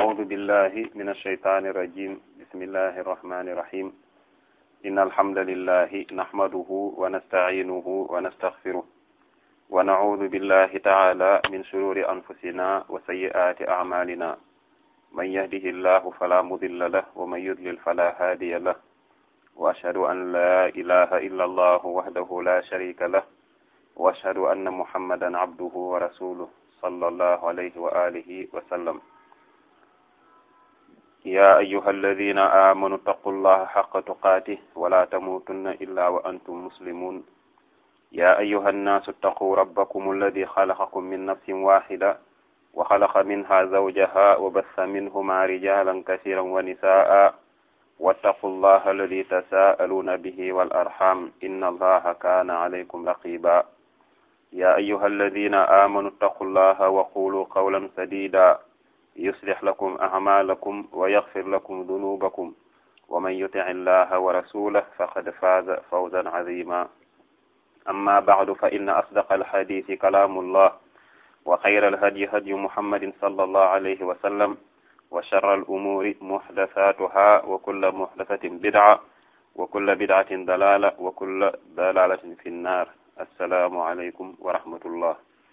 أعوذ بالله من الشيطان الرجيم بسم الله الرحمن الرحيم إن الحمد لله نحمده ونستعينه ونستغفره ونعوذ بالله تعالى من شرور أنفسنا وسيئات أعمالنا من يهده الله فلا مضل له ومن يضلل فلا هادي له وأشهد أن لا إله إلا الله وحده لا شريك له وأشهد أن محمدا عبده ورسوله صلى الله عليه وآله وسلم يا أيها الذين آمنوا اتقوا الله حق تقاته ولا تموتن إلا وأنتم مسلمون يا أيها الناس اتقوا ربكم الذي خلقكم من نفس واحدة وخلق منها زوجها وبث منهما رجالا كثيرا ونساء واتقوا الله الذي تساءلون به والأرحام إن الله كان عليكم رقيبا يا أيها الذين آمنوا اتقوا الله وقولوا قولا سديدا يصلح لكم أعمالكم ويغفر لكم ذنوبكم ومن يطع الله ورسوله فقد فاز فوزا عظيما أما بعد فإن أصدق الحديث كلام الله وخير الهدي هدي محمد صلى الله عليه وسلم وشر الأمور محدثاتها وكل محدثة بدعة وكل بدعة ضلالة وكل ضلالة في النار السلام عليكم ورحمة الله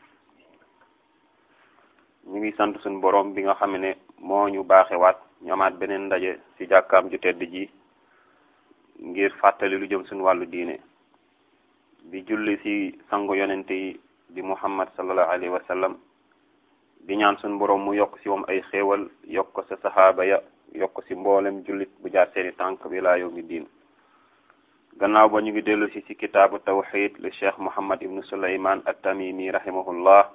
ñu ngi sant suñu borom bi nga xam ne moo ñu baaxewaat ñu amaat beneen ndaje ci jàkkaam ju tedd ji ngir fàttali lu jëm suñu wàllu diine di julli ci sangu yonente yi di muhammad sallallahu alayhi wa sallam di ñaan suñu borom mu yokk ci moom ay xéewal yokk ko sa saxaaba ya yokk ci mboolem jullit bu jaar seeni tànk bi laa yawmi diin gannaaw ba ñu ngi dellu ci ci kitaabu tawxid li cheikh muhammad ibnu suleyman at-tamimi rahimahullah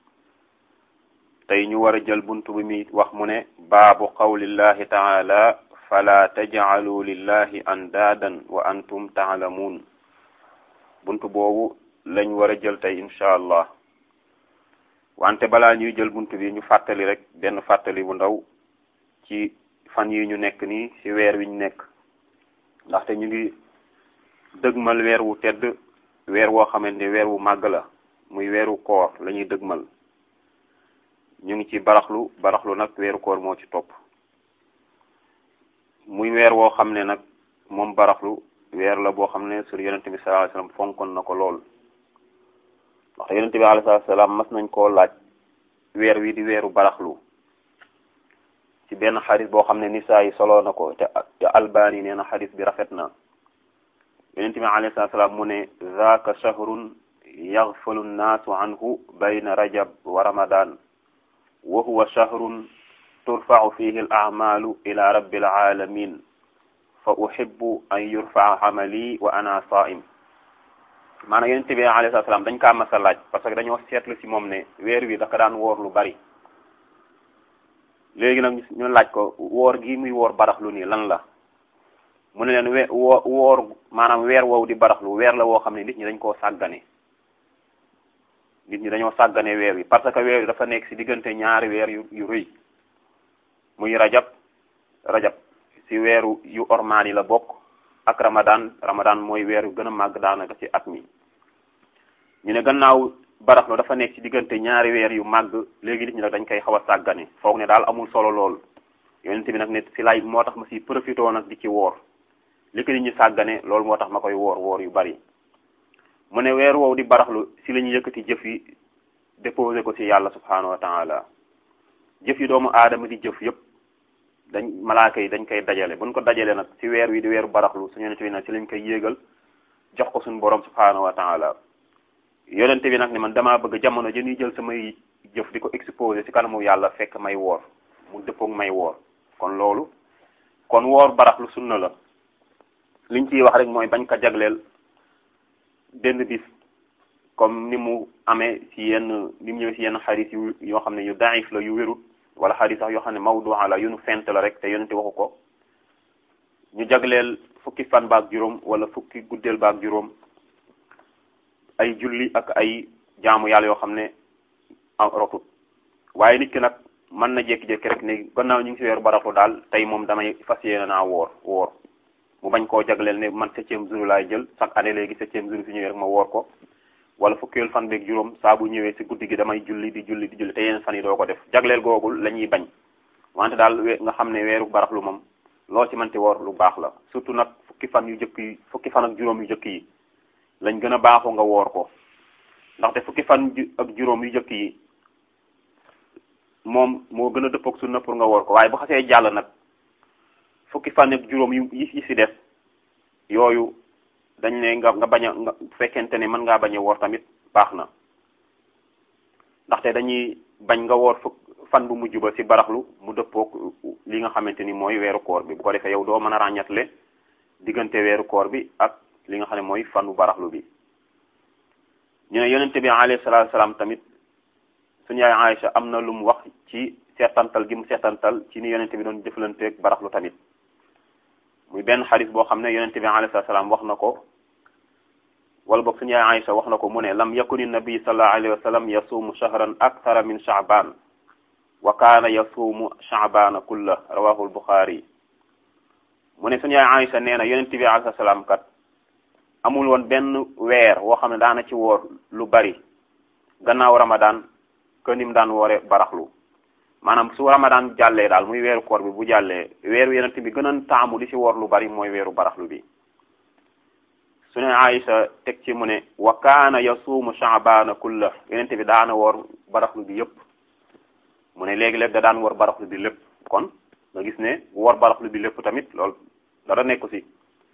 tey ñu war a jël buntu bi mi wax mu ne baabu qawlillahi taala fala tajcalu lillahi andaadan wa antum taalamuun buntu boobu lañ war a jël tey incha allah wante balaa ñuy jël buntu bi ñu fàttali rek benn fàttali bu ndaw ci fan yi ñu nekk nii ci weer wi ñu nekk ndaxte ñu ngi dëgmal weer wu tedd weer woo xamante ne weer wu màgg la muy weeru koor la ñuy dëgmal ñu ngi ci baraxlu baraxlu nag weeru koor moo ci topp muy weer woo xam ne nag moom baraxlu weer la boo xam ne sur yonente bi sallallahu alayhi wasallam fonkoon na ko lool ndax yonente bi alayhi salaam mas nañ koo laaj weer wi di weeru baraxlu ci benn xadis boo xam ne nisaa yi soloo na ko te te albani nee na xadis bi rafet na yonente bi alayhi salaam mu ne zaaka shahrun yaghfalu nnaasu anhu bayna rajab wa ramadan wa huwa shahrun turfa'u fihi al a'malu ila rabbil alamin fa uhibbu an yurfa'a amali wa ana sa'im maanaam yonente bi alayhi salaam dañ kaa masa laaj parce que dañoo seetlu ci moom ne weer wi daka daan woor lu bari léegi nag ñu laaj ko woor gi muy woor baraxlu nii lan la mu ne leen we woo woor maanaam weer woowu di baraxlu weer la woo xam ne nit ñi dañ koo sàggane nit ñi dañoo sàggane weer wi parce que weer wi dafa nekk ci diggante ñaari weer yu yu rëy muy rajab rajab ci weeru yu ormaan yi la bokk ak ramadan ramadan mooy weer yu gën a màgg daanaka ci at mi ñu ne gannaaw baraxlu dafa nekk ci diggante ñaari weer yu màgg léegi nit ñi nag dañ koy xaw a sàggane foog ne daal amul solo lool yonent bi nag ne ci lay moo tax ma ci profité nag di ci woor li ko nit ñi sàggane loolu moo tax ma koy woor woor yu bari mu ne weer woowu di baraxlu ci la ñu yëkkati jëf yi déposé ko ci yàlla subhanahu wa taala jëf yi doomu aadama di jëf yëpp dañ malaaka yi dañ koy dajale buñ ko dajale nag ci weer wi di weeru baraxlu su yonente bi nag ci lañ koy yéegal jox ko suñu borom subhanahu wa taala yonente bi nag ne man damaa bëgg jamono ji ñuy jël samay jëf di ko exposé ci kanamu yàlla fekk may woor mu dëppoog may woor kon loolu kon woor baraxlu sunna la liñ ciy wax rek mooy bañ ko jagleel benn bis comme ni mu amee ci yenn ni mu ñëwee ci yenn xadis yu yoo xam ne yu daif la yu wérut wala xadis sax yoo xam ne mawdua la yu nu fent la rek te yonente waxu ko ñu jagleel fukki fan baak juróom wala fukki guddeel baak juróom ay julli ak ay jaamu yàlla yoo xam ne rotut waaye nit ki nag mën na jékki-jékki rek ne gannaaw ñu ngi ci weeru baraxlu daal tey moom damay fas yéene naa woor woor mu bañ koo jagleel ne man septième jour laay jël chaque année léegi septième jour fi ñëwee rek ma woor ko wala fukkeelu fan beeg juróom saa bu ñëwee ci guddi gi damay julli di julli di julli te yeneen fan yi doo ko def jagleel googul la ñuy bañ wante daal nga xam ne weeru baraxlu moom loo ci mënti woor lu baax la surtout nag fukki fan yu jëkk yi fukki fan ak juróom yu jëkk yi lañ gën a baaxoo nga woor ko ndaxte fukki fan ak juróom yu jëkk yi moom moo gën a dëppook sunna pour nga woor ko waaye bu xasee jàll nag fukki fan ak juróom yu yi si def yooyu dañ ne nga nga bañ a nga fekkente ne mën ngaa bañ a woor tamit baax na ndaxte dañuy bañ nga woor fukk fan bu mujj ba ci baraxlu mu dëppook li nga xamante ni mooy weeru koor bi bu ko defee yow doo mën a ràññatle diggante weeru koor bi ak li nga xam ne mooy fanu baraxlu bi ñu ne yonente bi alayhi salaatu salaam tamit suñu yaay Aïcha am na lu mu wax ci seetantal gi mu seetantal ci ni yonente bi doon jëflanteeg baraxlu tamit muy benn xadis boo xam ne yonente bi alayhi salaatu salaam wax na ko wala boog suñu yaay Aïcha wax na ko mu ne lam yakuni nabi sallallahu alayhi wa sallam yasuumu shahran akthara min sha'ban wa kaana yasuumu sha'bana kulla rawahu al-Bukhari mu ne suñu yaay Aïcha nee na yonent bi alayhi salaam kat amul woon benn weer woo xam ne daana ci woor lu bari gannaaw Ramadan que ni mu daan woore baraxlu maanaam su Ramadan jàllee daal muy weeru koor bi bu jàllee weeru yonent bi gën a taamu di ci woor lu bari mooy weeru baraxlu bi suñu Aïcha teg ci mu ne wa kaana yasuumu sha'bana kulla yonent bi daana woor baraxlu bi yépp mu ne léegi-léeg da daan woor baraxlu bi lépp kon nga gis ne woor baraxlu bi lépp tamit loolu dara nekku ci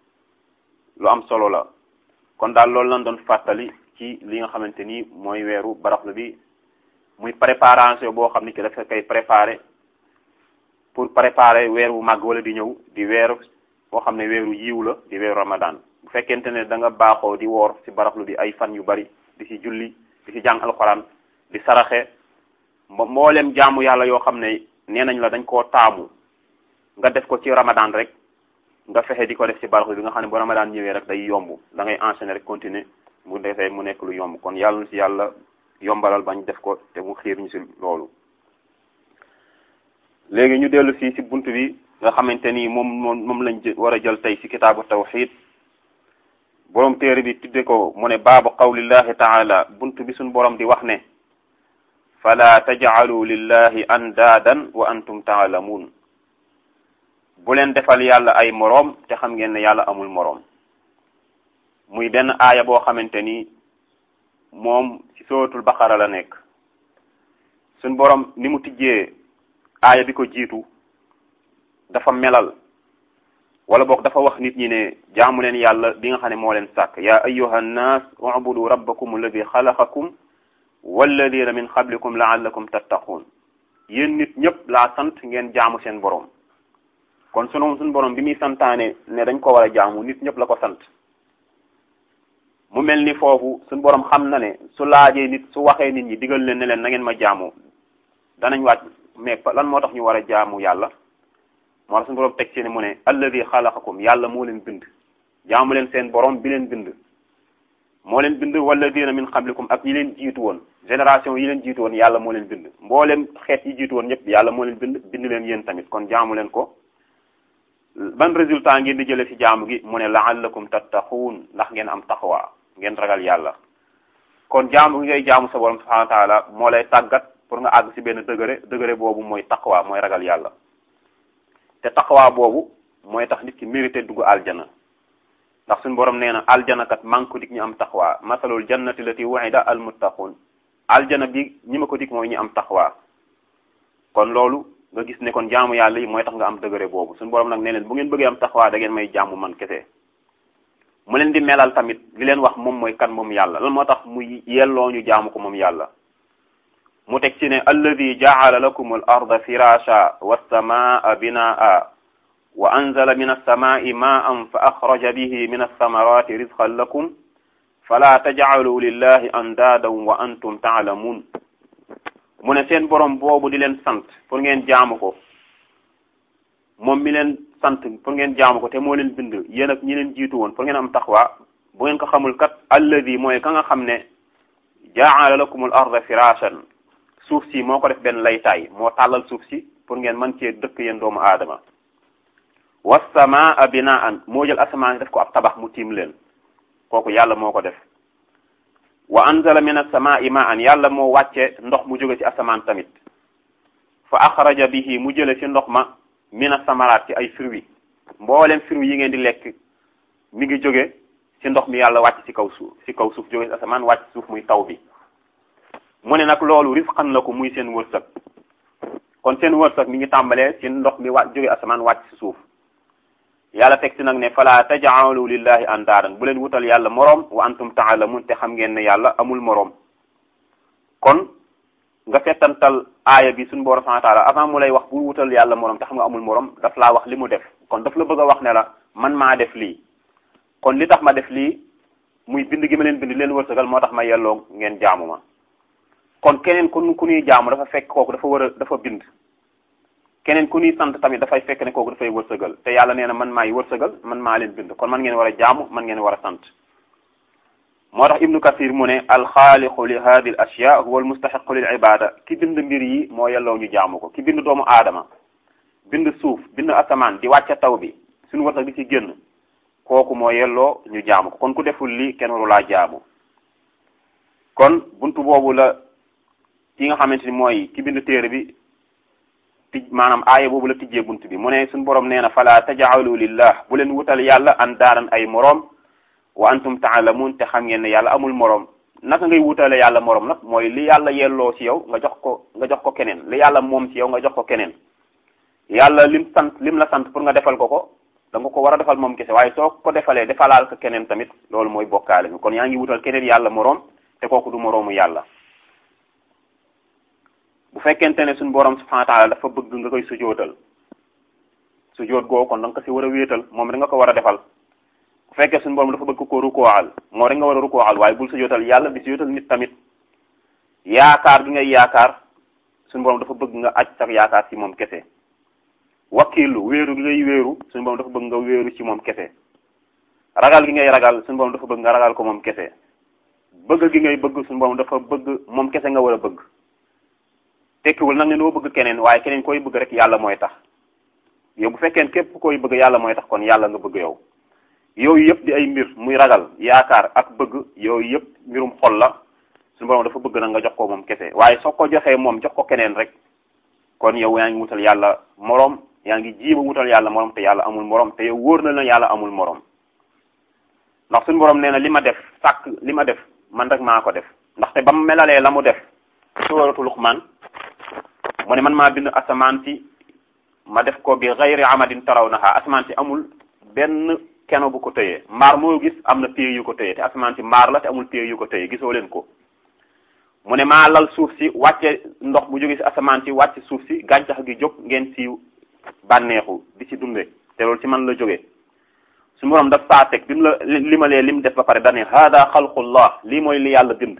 lu am solo la kon daal loolu lañ doon fàttali ci li nga xamante ni mooy weeru baraxlu bi muy préparation boo xam ni ki dafa koy préparer pour préparer weer wu màgg wala di ñëw di weeru boo xam ne weeru yiw la di weeru ramadan bu fekkente ne da nga baaxoo di woor ci baraxlu bi ay fan yu bari di ci julli di ci jàng alxuraan di saraxe mboolem jaamu yàlla yoo xam ne nee nañ la dañ koo taamu nga def ko ci ramadan rek nga fexe di ko def ci baraxlu bi nga xam ne bu ramadan ñëwee rek day yomb da ngay enchaîner rek continuer mu defee mu nekk lu yomb kon yàlla na ci yàlla yombalal bañ def ko te mu xiir ñu ci loolu léegi ñu dellu si ci bunt bi nga xamante ni moom moom moom lañ war a jël tey ci kitaabu tawxid borom téere bi tudde ko mu ne baabu qawlillahi taala bunt bi suñ borom di wax ne fala tajcalu lillahi andaadan wa antum taalamuun bu leen defal yàlla ay moroom te xam ngeen ne yàlla amul moroom muy benn aaya boo xamante ni moom ci sootul baqara la nekk suñ borom ni mu tijjee aaya bi ko jiitu dafa melal wala boog dafa wax nit ñi ne jaamu leen yàlla bi nga xam ne moo leen sàkk yaa ayyuha nnaas ubudu rabbakum alladi xalaqakum walladina min qablikum laallakum tattaquun yéen nit ñëpp laa sant ngeen jaamu seen borom kon sunu suñu borom bi muy santaane ne dañ ko war a jaamu nit ñëpp la ko sant mu mel ni foofu suñu borom xam na ne su laajee nit su waxee nit ñi digal leen ne leen na ngeen ma jaamu danañ waaj mais lan moo tax ñu war a jaamu yàlla moo tax suñu borom teg ci ne mu ne alladi xalaqakum yàlla moo leen bind jaamu leen seen borom bi leen bind moo leen bind walladina min qablikum ak ñi leen jiitu woon génération yi leen jiitu woon yàlla moo leen bind mboolem xeet yi jiitu woon ñëpp yàlla moo leen bind bind leen yéen tamit kon jaamu leen ko ban résultat ngeen di jële ci jaamu gi mu ne laallakum tattaquun ndax ngeen am taxawaa ngeen ragal yàlla kon jaamu gi ngay jaamu sa borom subhanahu wa taala moo lay tàggat pour nga àgg ci benn degré degré boobu mooy taqwa mooy ragal yàlla te taqwa boobu mooy tax nit ki mérité dugg aljana ndax suñu borom nee na aljana kat maa ngi ko dig ñu am taqwa masalul jannati lati wa'ida al muttaqun aljana bi ñi ma ko dig mooy ñi am taqwa kon loolu nga gis ne kon jaamu yàlla yi mooy tax nga am degré boobu suñu borom nag nee leen bu ngeen bëggee am taqwa da ngeen may jaamu man kese mu leen di melal tamit li leen wax moom mooy kan moom yàlla lan moo tax mu yelloo ñu jaamu ko moom yàlla mu teg ci ne alladi jaala lakum al arda firasha wassamaa binaa wa anzala min alsamai maan fa axraja bihi min alsamarati rizqan lakum fala tajcalu lillahi andaadan wa antum taalamuun mu ne seen borom boobu di leen sant pour ngeen jaamu ko moom mi leen sant pour ngeen jaamu ko te moo leen bind yéen ak ñi leen jiitu woon pour ngeen am taxwa bu ngeen ko xamul kat alladi mooy ka nga xam ne jaala lakum al arda firashan suuf si moo ko def benn laytaay moo tàllal suuf si pour ngeen mën cee dëkk yéen doomu aadama wassamaa binaan moo jël asamaan def ko ab tabax mu tiim leen kooku yàlla moo ko def wa anzala min as-samaa'i ma'an yàlla moo wàcce ndox mu jóge ci asamaan tamit fa axraja bihi mu jële ci ndox ma mina samaraat ci ay fruits mboolem fruits yi ngeen di lekk mi ngi jóge ci ndox mi yàlla wàcc ci kaw suuf ci kaw suuf jóge ci asamaan wàcc suuf muy taw bi mu ne nag loolu risqan la ko muy seen wërsëg kon seen wërsëg mi ngi tàmbalee ci ndox mi wàcc jóge asamaan wàcc ci suuf yàlla teg ci nag ne fala tajaalu lillahi andaadan bu leen wutal yàlla moroom wa antum taalamun te xam ngeen ne yàlla amul moroom kon nga settantal aaya bi suñu borom subhanahu wa taala avant mu lay wax bu wutal yàlla moroom te xam nga amul moroom daf laa wax li mu def kon daf la bëgg a wax ne la man maa def lii kon li tax ma def lii muy bind gi ma leen bind leen wërsëgal moo tax ma yelloo ngeen jaamu ma kon keneen ku ku ñuy jaamu dafa fekk kooku dafa war a dafa bind keneen ku ñuy sant tamit dafay fekk ne kooku dafay wërsëgal te yàlla nee na man maay wërsëgal man maa leen bind kon man ngeen war a jaamu man ngeen war a sant moo tax ibnu kasir mu ne alxaaliqu li hadi l ashya huwa al mustaxiqu lil ibada ki bind mbir yi moo yelloo ñu jaamu ko ki bind doomu aadama bind suuf bind asamaan di wàcce taw bi suñu wërsëg di ci génn kooku moo yelloo ñu jaamu ko kon ku deful lii kenn waru laa jaamu kon buntu boobu la ki nga xamante ni mooy ki bind téere bi tij maanaam aaya boobu la tijjee bunt bi mu ne suñu borom nee na fala tajaalu lillah bu leen wutal yàlla an daaran ay moroom wa antum taalamun te xam ngeen ne yàlla amul moroom naka ngay wutale yàlla moroom nag mooy li yàlla yelloo ci yow nga jox ko nga jox ko keneen li yàlla moom ci yow nga jox ko keneen yàlla lim sant lim la sant pour nga defal ko ko da nga ko war a defal moom kese waaye soo ko defalee defalaal ko keneen tamit loolu mooy bokkaale mi kon yaa ngi wutal keneen yàlla moroom te kooku du moroomu yàlla bu fekkente ne suñu borom subhanahu wa taala dafa bëgg nga koy sujootal sujoot goo kon da nga ko si war a wéetal moom da nga ko war a defal bu fekkee suñu borom dafa bëgg ko rukoal moo rek nga war a rukoal waaye bul sujootal yàlla di sujootal nit tamit yaakaar gi ngay yaakaar suñu borom dafa bëgg nga aj sax yaakaar ci moom kese wakkilu wéeru gi ngay wéeru suñu borom dafa bëgg nga wéeru ci moom kese ragal gi ngay ragal suñu borom dafa bëgg nga ragal ko moom kese bëgg gi ngay bëgg suñu borom dafa bëgg moom kese nga war a bëgg tekkiwul nag ne doo bëgg keneen waaye keneen koy bëgg rek yàlla mooy tax yow bu fekkee képp koy bëgg yàlla mooy tax kon yàlla nga bëgg yow yooyu yëpp di ay mbir muy ragal yaakaar ak bëgg yooyu yëpp mbirum xol la suñu borom dafa bëgg nag nga jox ko moom kese waaye soo ko joxee moom jox ko keneen rek kon yow yaa ngi wutal yàlla moroom yaa ngi jiima wutal yàlla moroom te yàlla amul moroom te yow wóor na la yàlla amul moroom ndax suñu borom nee na li ma def sàkk li ma def man rek maa ko def ndaxte ba mu melalee la mu def suuratu Luqmaan mu ne man maa bind asamaan si ma def ko bi gayri amadin tarawnaha asamaan si amul benn keno bu ko tëyee mbaar moo gis am na pied yu ko tëyee te asamaan si mbaar la te amul pied yu ko tëyee gisoo leen ko mu ne maa lal suuf si wàcce ndox bu jóge si asamaan si wàcce suuf si gàncax gi jóg ngeen siiw bànneexu di ci dunde te loolu ci man la jógee su borom daf saa teg bi mu la limalee lim def ba pare dane hada xalqullah lii mooy li yàlla bind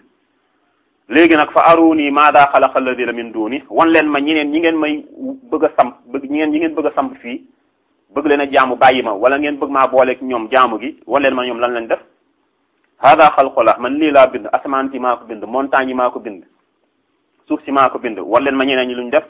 léegi nag fa aruni maada xalaqa alladina min duni wan leen ma ñeneen ñi ngeen may bëgg a samp bëgg ñi ngeen ñi ngeen bëgg a samp fii bëgg leen a jaamu bàyyi ma wala ngeen bëgg maa booleeg ñoom jaamu gi wan leen ma ñoom lan lañ def hada xalqullah man lii laa bind asamaan si maa ko bind montagne yi maa ko bind suuf si maa ko bind wan leen ma ñeneen ñi luñ def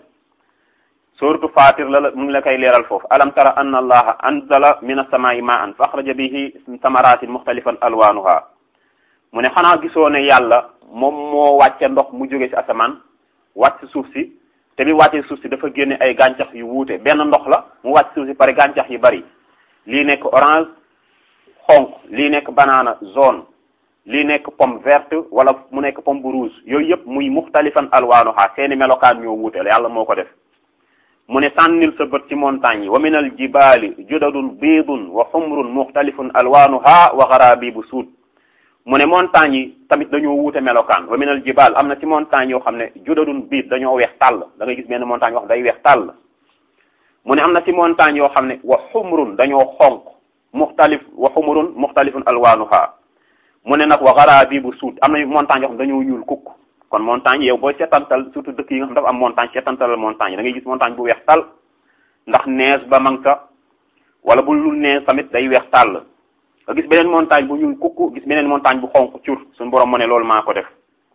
suratu fatir la mu ngi la koy leeral foofu alam tara anna allaha anzala min as-samaa'i ma'an fa axraja bihi samaratin muxtalifan alwanuha mu ne xanaa gisoo ne yàlla moom moo wàcce ndox mu jóge ci asamaan wàcc suuf si te bi wàccee suuf si dafa génne ay gàncax yu wuute benn ndox la mu wàcc suuf si pare gàncax yu bari lii nekk orange xonq lii nekk banana jaune lii nekk pomme verte wala mu nekk pomme bu rouge yooyu yëpp muy muxtalifan alwaanuha seeni melokaan ñoo wuute yàlla moo ko def mu ne sànnil sa bët ci montagne yi wa min al jibaali judadun biidun wa xumrun muxtalifun alwaanuha wa garabibu suud mu ne montagne yi tamit dañoo wuute melokaan wa min al jibaal am na ci montagne yoo xam ne judadun biid dañoo weex tàll da ngay gis benn montagne yoo xam day weex tàll mu ne am na ci montagne yoo xam ne wa xumrun dañoo xonq muxtalif wa xumrun muxtalifun alwaanuha mu ne nag wa garabibu suud am na montagne yoo xam dañoo ñuul kukk kon montagne yow booy seetantal surtout dëkk yi nga xam dafa am montagne seetantal montagne da ngay gis montagne bu weex tàll ndax neige ba mang sa wala bu lu neige tamit day weex tàll nga gis beneen montagne bu ñuul kukk gis beneen montagne bu xonq cur suñu borom mu ne loolu maa ko def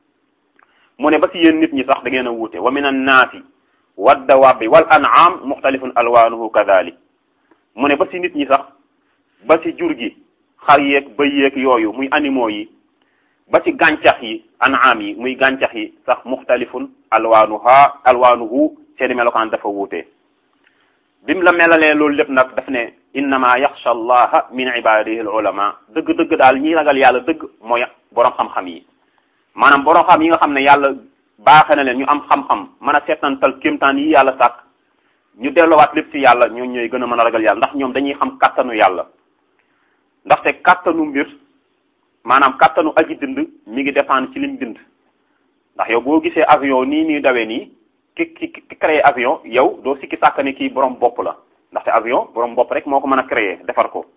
mu ne ba si yéen nit ñi sax da ngeen a wuute wa min annaasi waddawabi wal an'am muxtalifun alwanuhu kadalik mu ne ba si nit ñi sax ba si jur gi xar yeeg bëy yeeg yooyu muy animaux yi ba ci gàncax yi an'am yi muy gàncax yi sax muxtalifun alwaanuha alwaanuhu seeni melokaan dafa wuute bim la melalee loolu lépp nag daf ne innama yaxsha allaha min ibadihi al ulama dëgg-dëgg daal ñi ragal yàlla dëgg mooy borom xam-xam yi maanaam borom xam yi nga xam ne yàlla baaxe na leen ñu am xam-xam mën a seetantal kéemtaan yi yàlla sàkk ñu delloowaat lépp ci yàlla ñoo ñooy gën a mën a ragal yàlla ndax ñoom dañuy xam kàttanu yàlla ndaxte kàttanu mbir maanaam kàttanu aji bind mi ngi dépendre ci lim bind ndax yow boo gisee avion nii nii dawee nii ki ki ki créé avion yow doo sikki sàkk ni kii borom bopp la ndaxte avion borom bopp rek moo ko mën a créé defar ko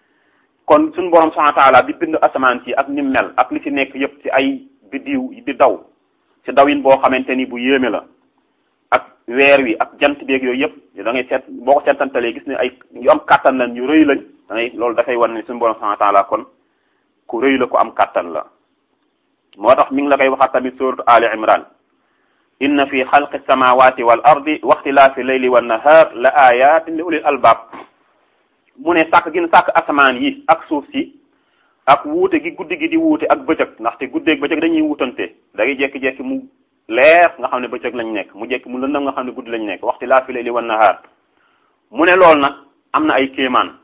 kon suñu borom subhanahu wa ta'ala bi bind asamaan si ak ni mel ak li ci nekk yépp ci ay biddiw di daw ci dawin boo xamante ni bu yéeme la ak weer wi ak jant beeg yooyu yëpp da ngay seet boo ko seetantalee gis ne ay yu am kàttan lañ yu rëy lañ da ngay loolu dafay wan ne suñu borom subhanahu wa ta'ala kon ku rëy la ku am kàttan la moo tax mi ngi la koy waxaat tamit suratu ali imran inna fi xalqi samawati wal ardi wa ixtilaafi layli wan nahar la ayatin li ulil albab mu ne sàkk gin sàkk asamaan yi ak suuf si ak wuute gi guddi gi di wuute ak bëccëg ndaxte guddeeg bëccëg dañuy wutante da ngay jekki-jekki mu leer nga xam ne bëccëg lañ nekk mu jekki mu lëndëm nga xam ne guddi lañ nekk waxti laa fi layli wan nahaar mu ne loolu nag am na ay kéemaan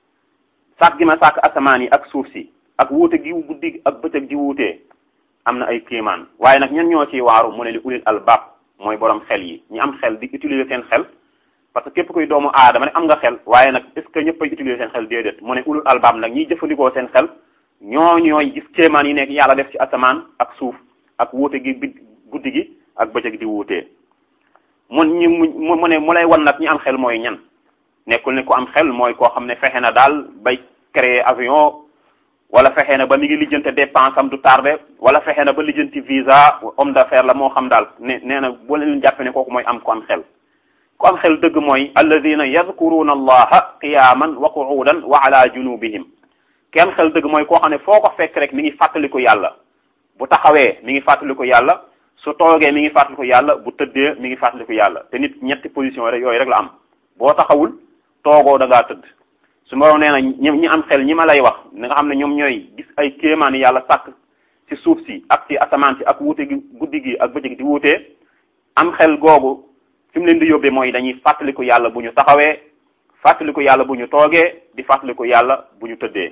sàkk gi ma sàkk asamaan yi ak suuf si ak wuute gi guddi ak bëccëg di wuutee am na ay kéemaan waaye nag ñan ñoo ciy waaru mu ne li ulil albab mooy borom xel yi ñi am xel di utiliser seen xel parce que képp kuy doomu aadama ne am nga xel waaye nag est ce que ñëpp ay utiliser seen xel déedéet mu ne ulul albab nag ñiy jëfandikoo seen xel ñoo ñooy gis kéemaan yi nekk yàlla def ci asamaan ak suuf ak wuute gi bi guddi gi ak bëccëg di wuutee mun ñi mu mu ne mu lay wan nag ñi am xel mooy ñan nekkul ne ku am xel mooy koo xam ne fexe na daal bay créer avion wala fexe na ba mi ngi lijjante dépense am du tardé wala fexe na ba lijjanti visa homme d'affaires la moo xam daal ne nee na boo leen jàppe ne kooku mooy am ku am xel ku am xel dëgg mooy alladina yadkuruna allaha qiyaman wa qu'udan wa ala junubihim kenn xel dëgg mooy koo xam ne foo ko fekk rek mi ngi fàttaliku yàlla bu taxawee mi ngi fàttaliku yàlla su toogee mi ngi fàttaliku yàlla bu tëddee mi ngi fàttaliku yàlla te nit ñetti position rek yooyu rek la am boo taxawul toogoo da ngaa tëdd su ma nee na ñi ñi am xel ñi ma lay wax nga xam ne ñoom ñooy gis ay kéemaani yàlla sàkk ci suuf si ak ci asamaan si ak wuute gi guddi gi ak bëccëg di wuutee am xel googu fi mu leen di yóbbee mooy dañuy fàttaliku yàlla bu ñu taxawee fàttaliku yàlla bu ñu toogee di fàttaliku yàlla bu ñu tëddee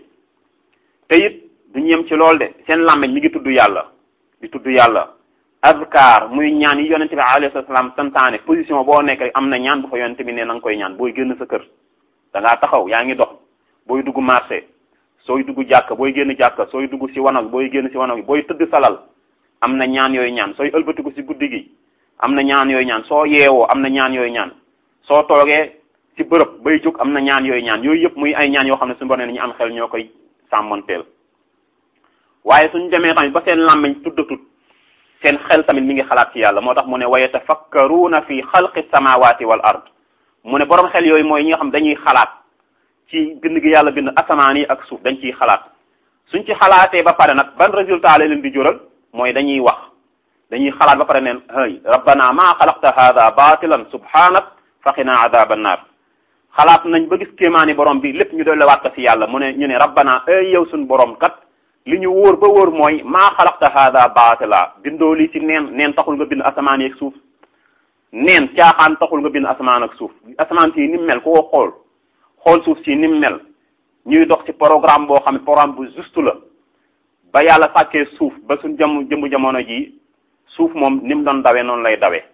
te it duñu yem ci loolu de seen làmmeñ mi ngi tudd yàlla di tudd yàlla azkar muy ñaan yi yonente bi alayhi salaam santaane position boo nekk rek am na ñaan bu fa yonente bi ne na nga koy ñaan booy génn sa kër da ngaa taxaw yaa ngi dox booy dugg marché sooy dugg jàkka booy génn jàkka sooy dugg ci wanag booy génn ci wanag booy tëdd salal am na ñaan yooyu ñaan sooy ëlbatiku ci guddi gi am na ñaan yooyu ñaan soo yeewoo am na ñaan yooyu ñaan soo toogee ci bërëb bay jóg am na ñaan yooyu ñaan yooyu yëpp muy ay ñaan yoo xam ne suñu borom ne ñu am xel ñoo koy sàmmanteel waaye suñu demee tamit ba seen làmmiñ tuddatut seen xel tamit mi ngi xalaat ci yàlla moo tax mu ne wa yatafakkaruuna fi xalqi samawati wal ard mu ne borom xel yooyu mooy ñi nga xam dañuy xalaat ci bind gi yàlla bind asamaan yi ak suuf dañ ciy xalaat suñ ci xalaatee ba pare nag ban résultat la leen di jural mooy dañuy wax dañuy xalaat ba pare neen hay rabbana maa xalaqta hada batilan subhanak faqina adaba annar xalaat nañ ba gis kéemaani borom bi lépp ñu dolliwaat ko ci yàlla mu ne ñu ne rabbana ay yow suñ borom kat li ñu wóor ba wóor mooy maa xalaqta hada batila bindoo lii ci neen neen taxul nga bind asamaan yi ak suuf neen caaxaan taxul nga bind asamaan ak suuf asamaan si ni mu mel koo xool xool suuf si ni mu mel ñuy dox ci programme boo xam ne programme bu juste la ba yàlla sàkkee suuf ba suñ jëm jëmbu jamono ji suuf moom ni mu doon dawee noonu lay dawee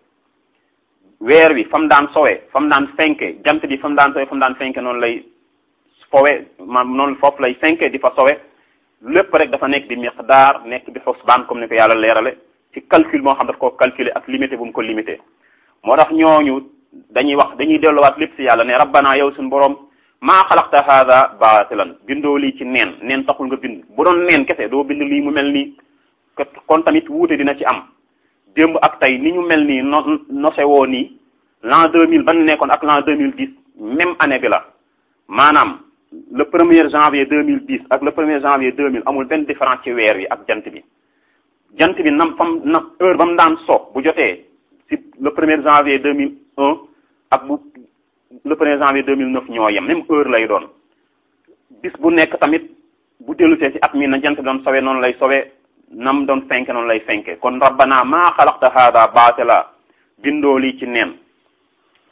weer wi fa mu daan sowee fa mu daan fenke jant bi fa mu daan sowee fa mu daan fenke noonu lay fowe maanaam noonu foofu lay fenke di fa sowe lépp rek dafa nekk di miqdaar nekk di xusbaan comme ni ko yàlla leerale ci calcul moo xam daf ko calculer ak limité bu mu ko limité moo tax ñooñu dañuy wax dañuy delluwaat lépp ci yàlla ne rabbana yow suñu borom maa xalaqta hada baatilan bindoo lii ci neen neen taxul nga bind bu doon neen kese doo bind lii mu mel nii kon tamit wuute dina ci am démb ak tey ni ñu mel nii no nose woo nii l'an deux mille ban nekkoon ak l'an deux mille dix même année bi la maanaam le premier janvier deux mille dix ak le premier janvier deux mille amul benn différence ci weer wi ak jant bi jant bi nam fam na heure ba mu daan so bu jotee si le premier janvier deux mille un ak bu le premier janvier deux mille neuf ñoo yem même heure lay doon bis bu nekk tamit bu dellusee ci at mi na jant bi doon sowe noonu lay sowe nam doon fenke noonu lay fenke kon rabbana maa xalaqta hada baatila bindoo lii ci neen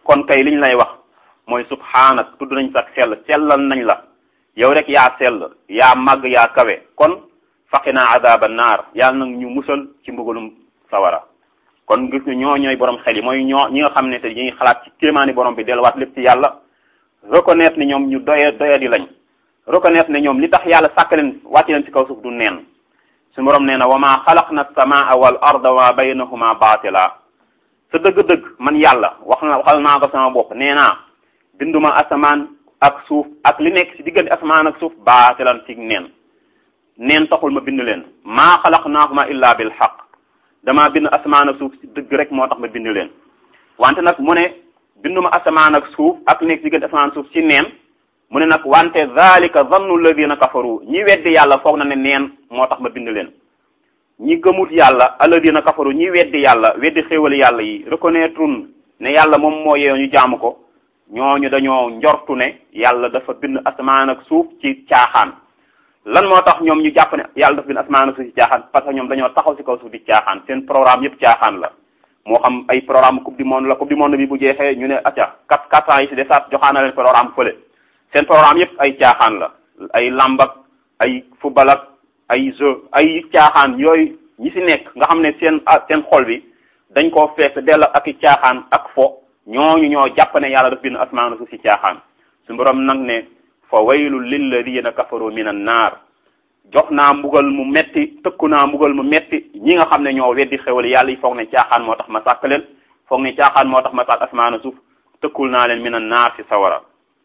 kon kay liñ lay wax mooy subhaanak tudd nañ sax sell sellal nañ la yow rek yaa sell yaa màgg yaa kawe kon faqina adaba naar yàlla nag ñu musal ci mbugalum sawara kon gis nga ñoo ñooy borom xel yi mooy ñoo ñi nga xam ne te ñuy xalaat ci kéemaani borom bi delluwaat lépp ci yàlla reconnaître ni ñoom ñu doye doye di lañ reconnaître ne ñoom li tax yàlla sàkk leen wàcc leen ci kaw suuf du neen su borom nee na wa ma xalaqna samaa wal arda wa baynahuma baatila sa dëgg-dëgg man yàlla wax na waxal naa ko sama bopp nee naa binduma asamaan ak suuf ak li nekk ci diggante asamaan ak suuf baatilan ci neen neen taxul ma bind leen maa xalaqnaahuma illa bil xaq dama bind asamaan ak suuf ci dëgg rek moo tax ma bind leen wante nag mu ne binduma asamaan ak suuf ak li nekk ci diggante asamaan ak suuf ci neen mu ne nag wante zalika zannu alladina kafaru ñi weddi yàlla foog na ne neen moo tax ma bind leen ñi gëmut yàlla alladina kafaru ñi weddi yàlla weddi xéewali yàlla yi reconnaître ne yàlla moom moo yeewu ñu jaamu ko ñooñu dañoo njortu ne yàlla dafa bind asamaan ak suuf ci caaxaan lan moo tax ñoom ñu jàpp ne yàlla dafa bind asamaan ak suuf ci caaxaan parce que ñoom dañoo taxaw ci kaw suuf di caaxaan seen programme yëpp caaxaan la moo xam ay programme coupe du monde la coupe du monde bi bu jeexee ñu ne acca quatre quatre ans yi ci desaat joxaana leen programme fële seen programme yëpp ay caaxaan la ay làmb ak ay football ak ay jeu ay caaxaan yooyu ñi ci nekk nga xam ne seen seen xol bi dañ koo fees dell ak i caaxaan ak fo ñooñu ñoo jàpp ne yàlla daf bind asmaan suuf ci caaxaan su borom nag ne fa waylul lilladina kafaru min an naar jox naa mbugal mu metti tëkku naa mbugal mu metti ñi nga xam ne ñoo weddi xewal yàlla yi foog ne caaxaan moo tax ma sàkk leen foog ne caaxaan moo tax ma sàkk asmaan suuf tëkkul naa leen min an naar ci sawara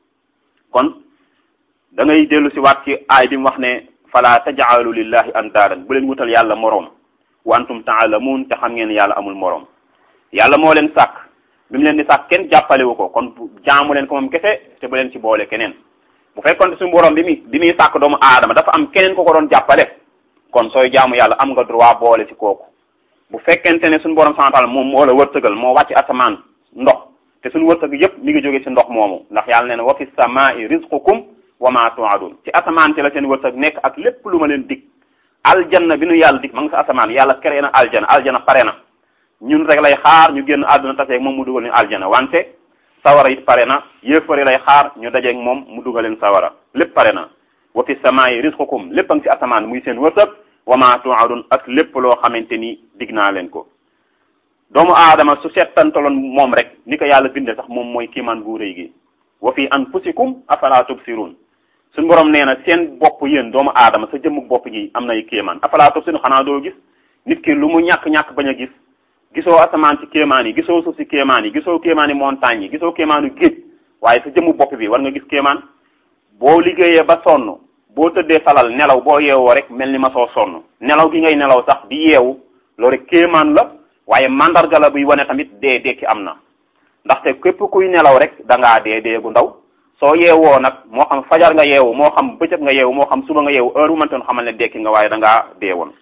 kon da ngay dellu si waat ci aay bi mu wax ne fala tajaalu lillahi andaadan bu leen wutal yàlla moroom wa antum taalamuun te xam ngeen yàlla amul moroom yàlla moo leen sàkk bi mu leen di sàkk kenn jàppalewu ko kon jaamu leen ko moom kese te bu leen ci boole keneen bu fekkoon suñu borom bi muy bi muy sàkk doomu aadama dafa am keneen ko ko doon jàppale kon sooy jaamu yàlla am nga droit boole ci kooku bu fekkente ne suñu borom santal moom moo la wërsëgal moo wàcc asamaan ndox te suñu wërsëg yépp mi ngi jóge ci ndox moomu ndax yàlla nee na wa fi samaa'i rizqukum wa ma tu'adun ci asamaan ci la seen wërsëg nekk ak lépp lu ma leen dig aljanna bi nu yàlla dig ma nga sa asamaan yàlla créé na aljana aljana pare na ñun rek lay xaar ñu génn àdduna taseeg moom mu dugal ñu aljana wante sawara it pare na yéefari lay xaar ñu dajeeg moom mu dugal leen sawara lépp pare na wa fi samaa'i rizqukum lépp a ngi ci asamaan muy seen wërsëg wa ma tu'adun ak lépp loo xamante ni dig naa leen ko doomu aadama su settantaloon moom rek ni ko yàlla binde sax moom mooy kiimaan gu rëy gi wa fi anfusikum afala tubsirun suñu borom nee na seen bopp yéen doomu aadama sa jëmmug bopp gi am nay kéemaan afala tubsirun xanaa doo gis nit ki lu mu ñàkk-ñàkk bañ a gis gisoo asamaan ci kéemaan yi gisoo suuf ci kéemaan yi gisoo kéemaani montagne yi gisoo kéemaanu géej waaye sa jëmmu bopp bi war nga gis kéemaan boo liggéeyee ba sonn boo tëddee salal nelaw boo yeewoo rek mel ni ma soo sonn nelaw gi ngay nelaw sax di yeewu loolu rek kéemaan la waaye mandarga la buy wane tamit dee dekki am na ndaxte képp kuy nelaw rek da ngaa dee dee gu ndaw soo yeewoo nag moo xam fajar nga yeewu moo xam bëccëg nga yeewu moo xam suba nga yeewu heure bu mëntoon xamal ne dekki nga waaye da ngaa dee woon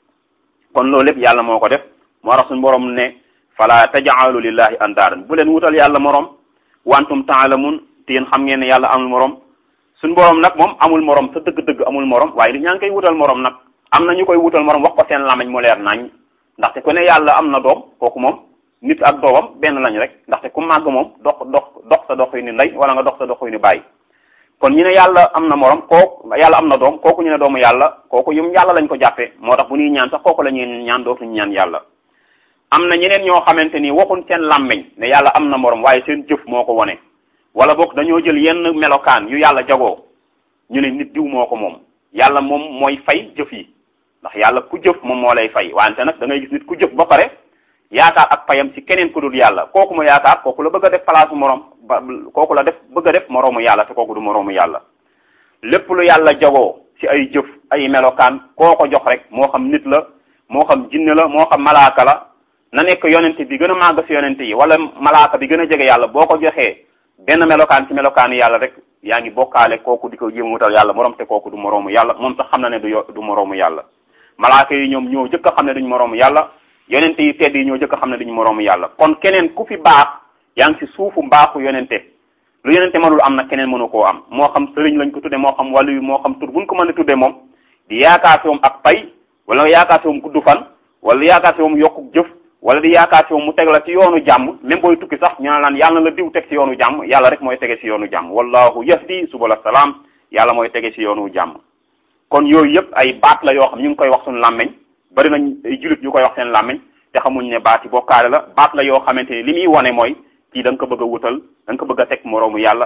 kon loolu lépp yàlla moo ko def moo tax suñu borom ne fala tajaalu lillahi andaadan bu leen wutal yàlla morom wantum taalamun te yéen xam ngeen ne yàlla amul morom suñu borom nag moom amul morom sa dëgg-dëgg amul morom waaye li ñaa ngi koy wutal morom nag am na ñu koy wutal morom wax ko seen lamañ mu leer nañ ndaxte ku ne yàlla am na doom kooku moom nit ak doomam benn lañ rek ndaxte ku màgg moom dox dox dox sa dox yu ni ndey wala nga dox sa dox yu ni bàyyi kon ñu ne yàlla am na morom kooku yàlla am na doom kooku ñu ne doomu yàlla kooku yum yàlla lañ ko jàppee moo tax bu ñuy ñaan sax kooku la ñuy ñaan dootuñu ñaan yàlla am na ñeneen ñoo xamante ni waxuñ seen làmmeñ ne yàlla am na morom waaye seen jëf moo ko wone wala boog dañoo jël yenn melokaan yu yàlla jagoo ñu ne nit diw moo ko moom yàlla moom mooy fay jëf yi ndax yàlla ku jëf moom moo lay fay wante nag da ngay gis nit ku jëf ba pare yaakaar ak payam ci keneen ku dul yàlla kooku mu yaakaar kooku la bëgg a def palaasu morom ba kooku la def bëgg a def moroomu yàlla te kooku du moroomu yàlla lépp lu yàlla jagoo ci ay jëf ay melokaan koo ko jox rek moo xam nit la moo xam jinne la moo xam malaaka la na nekk yonente bi gën a màgg ci yonente yi wala malaaka bi gën a jege yàlla boo ko joxee benn melokaan ci melokaanu yàlla rek yaa ngi bokkaale kooku di ko jéem wutal yàlla morom te kooku du moroomu yàlla moom sax xam na ne du du moroomu yàlla malaaka yi ñoom ñoo jëkk a xam ne duñu moroomu yàlla yonente yi tedd yi ñoo jëkk a xam ne duñu moroomu yàlla kon keneen ku fi baax yaa ngi ci suufu mbaaxu yonente lu yonente mënul am nag keneen mënu koo am moo xam sëriñ lañ ko tudde moo xam wàllu moo xam tur buñ ko mën a tudde moom di yaakaar fi moom ak pay wala yaakaar fi moom gudd fan wala yaakaar fi moom yokku jëf wala di yaakaar ci moom mu teg la ci yoonu jàmm même booy tukki sax ñu naan yàlla na la diw teg ci yoonu jàmm yàlla rek mooy tege ci yoonu jàmm wallahu yahdi subula salaam yàlla mooy tege ci yoonu jàmm kon yooyu yëpp ay baat la yoo xam ñu ngi koy wax suñu làmmeñ bari nañ ay julit ñu koy wax seen làmmeñ te xamuñ ne baati bokkaale la baat la yoo xamante ni li muy wone mooy kii da nga ko bëgg a wutal da nga ko bëgg a teg moroomu yàlla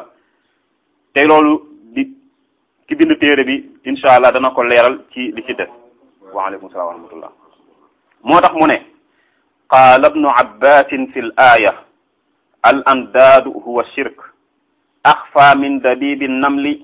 te loolu di ki bind téere bi incha allah dana ko leeral ci li ci des waaleykum salaam wa rahmatullah moo tax mu ne qaala ibnu abbasin fi l aaya al andaadu huwa shirk axfa min dabibi namli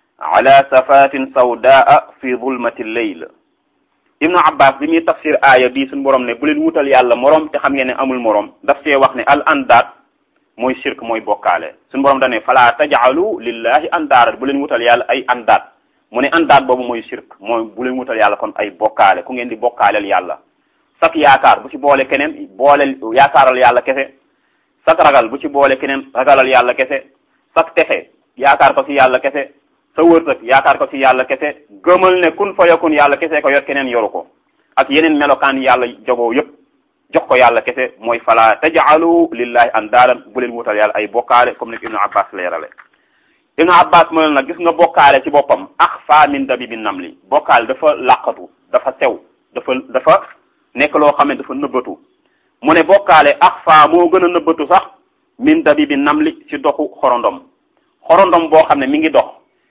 ala safatin sawdaa fi zulmati lleyl ibnu abbas bi muy tafsir aaya bii suñu borom ne bu leen wutal yàlla moroom te xam ngeen ne amul moroom daf see wax ne al andaad mooy shirk mooy bokkaale suñu borom dane fala tajaalu lillahi andaadat bu leen wutal yàlla ay andaad mu ne andaad boobu mooy shirk mooy bu leen wutal yàlla kon ay bokkaale ku ngeen di bokkaaleel yàlla sak yaakaar bu ci boole keneen booleel yaakaaral yàlla kese sak ragal bu ci boole keneen ragalal yàlla kese sak texe yaakaar ko ci yàlla kese sa wërsëg yaakaar ko ci yàlla kese gëmal ne kun fa yakun yàlla kese ko yor keneen yoru ko ak yeneen melokaan yàlla jogoo yëpp jox ko yàlla kese mooy fala tajaalu lillahi andaadan bu leen wutal yàlla ay bokkaale comme ni ko ibnu abbas leerale ibnu abbas mu ne nag gis nga bokkaale ci boppam axfa min dabibi namli bokkaale dafa làqatu dafa sew dafa dafa nekk loo xam ne dafa nëbbatu mu ne bokkaale axfa moo gën a nëbbatu sax min dabibi namli ci doxu xorondom xorondom boo xam ne mi ngi dox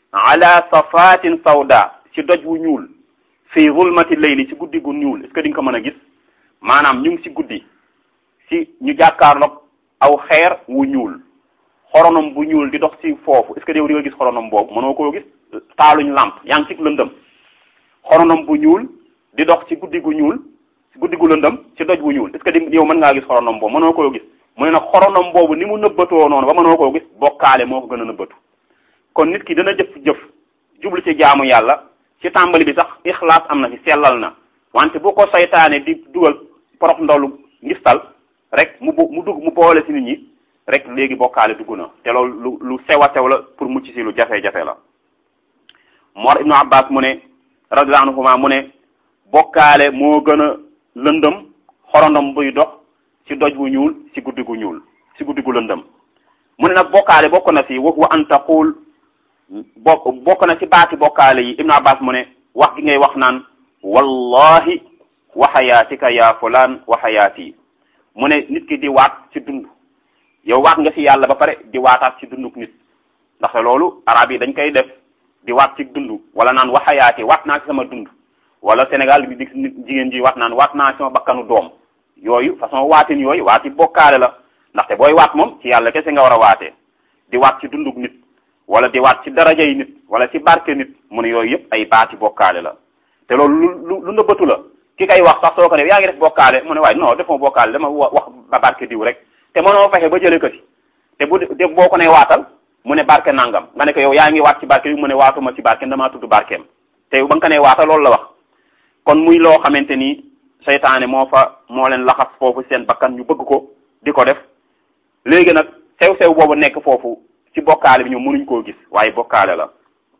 ala safatin sawda ci doj wu ñuul fi zulmati layli ci guddi gu ñuul est-ce que di nga ko mën a gis maanaam ñu ngi ci guddi ci ñu jàkkaarloog aw xeer wu ñuul xoronom bu ñuul di dox ci foofu est-ce que yow di nga gis xoronom boobu mënoo koo gis taaluñ lamp yaa ngi ci lëndëm xoronom bu ñuul di dox ci guddi gu ñuul ci guddi gu lëndëm ci doj bu ñuul est-ce que di yow mën ngaa gis xoronom boobu mënoo koo gis mu ne nag xoronom boobu ni mu nëbbatoo noonu ba mënoo koo gis bokkaale moo ko gën a nëbbatu kon nit ki dana jëf jëf jublu ci jaamu yàlla ci tàmbali bi sax ixlaas am na ci sellal na wante bu ko saytaane di dugal porox ndolu ngistal rek mu mu dugg mu boole ci nit ñi rek léegi bokkaale dugg na te loolu lu lu sew a sew la pour mucc ci lu jafe-jafe la Mor Ibnu Abbas mu ne radiyallahu anhuma mu ne bokkaale moo gën a lëndëm xorondom buy dox ci doj wu ñuul ci guddi gu ñuul ci guddi gu lëndëm mu ne nag bokkaale bokk na ci wax wa an taqul bokk bokk na ci baati bokkaale yi Ibnu Abbas mu ne wax gi ngay wax naan wallahi wa xayaatika ya fulaan wa xayaati mu ne nit ki di waat ci dund yow waat nga ci yàlla ba pare di waataat ci dunduk nit ndaxte loolu arab yi dañ koy def di waat ci dund wala naan wa xayaati waat naa ci sama dund wala Sénégal bi di nit jigéen ji waat naan waat naa ci sama bakkanu doom yooyu façon waatin yooyu waati bokkaale la ndaxte booy waat moom ci yàlla kese nga war a waatee di waat ci dunduk nit wala di waat ci daraja yi nit wala ci barke nit mu ne yooyu yëpp ay baati bokkaale la te loolu lu lu nëbbatu la ki kay wax sax soo ko def yaa ngi def bokkaale mu ne waaye non defuma bokkaale dama wax ba barke diw rek te mënoo fexe ba jëlee ko ci te bu de boo ko ne waatal mu ne barke nangam nga ne ko yow yaa ngi waat ci barke bi mu ne waatuma ci barke damaa tudd barkeem te ba nga ko ne waatal loolu la wax kon muy loo xamante ni seytaane moo fa moo leen laxas foofu seen bakkan ñu bëgg ko di ko def léegi nag sew-sew boobu nekk foofu ci bokkaale bi ñoom mënuñ koo gis waaye bokkaale la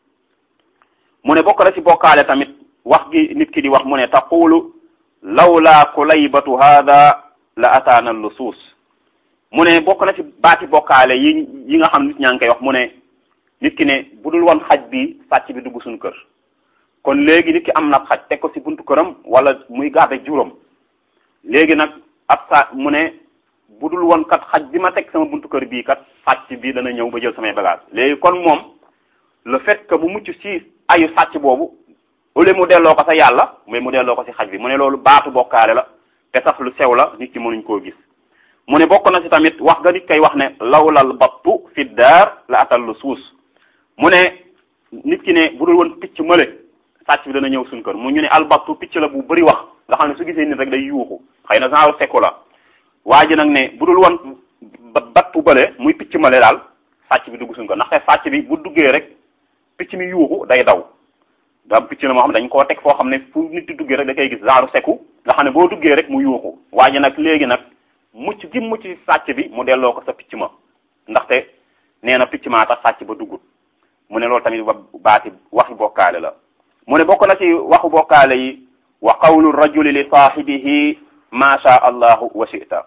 mu ne bokk na ci bokkaale tamit wax gi nit ki di wax mu ne taqulu lawla kulaybatu hada la ataana lusuus mu ne bokk na ci baati bokkaale yi yi nga xam nit ñaa ngi koy wax mu ne nit ki ne bu dul woon xaj bi sàcc bi dugg suñu kër kon léegi nit ki am na xaj teg ko ci buntu këram wala muy garde juróom léegi nag ab sa mu ne bu dul woon kat xaj bi ma teg sama buntu kër bii kat sàcc bi dana ñëw ba jël samay bagage léegi kon moom le fait que mu mucc ci ayu sàcc boobu au lieu mu delloo ko sa yàlla mais mu delloo ko ci xaj bi mu ne loolu baatu bokkaale la te sax lu sew la nit ki mënuñ koo gis mu ne bokk na ci tamit wax ga nit koy wax ne lawlal battu fi daar la atal lu suus mu ne nit ki ne bu dul woon picc mële sàcc bi dana ñëw suñ kër mu ñu ne albattu picc la bu bëri wax nga xam ne su gisee nit rek day yuuxu xëy na genre sekku la waa ji nag ne bu dul woon battu bële muy picc mële daal sàcc bi dugg suñ kër ndaxte sàcc bi bu duggee rek picc mi yuuxu day daw da picc la moo xam dañ koo teg foo xam ne fu nit di duggee rek da koy gis genre sekku nga xam ne boo duggee rek mu yuuxu waa ji nag léegi nag mucc gi mucc sàcc bi mu delloo ko sa picc ma ndaxte nee na picc maa tax sàcc ba duggut mu ne loolu tamit ba baati waxi bokkaale la mu ne bokk na ci waxu bokkaale yi wa qawlu rajuli li saahibihi ma sha allahu wa shi'ta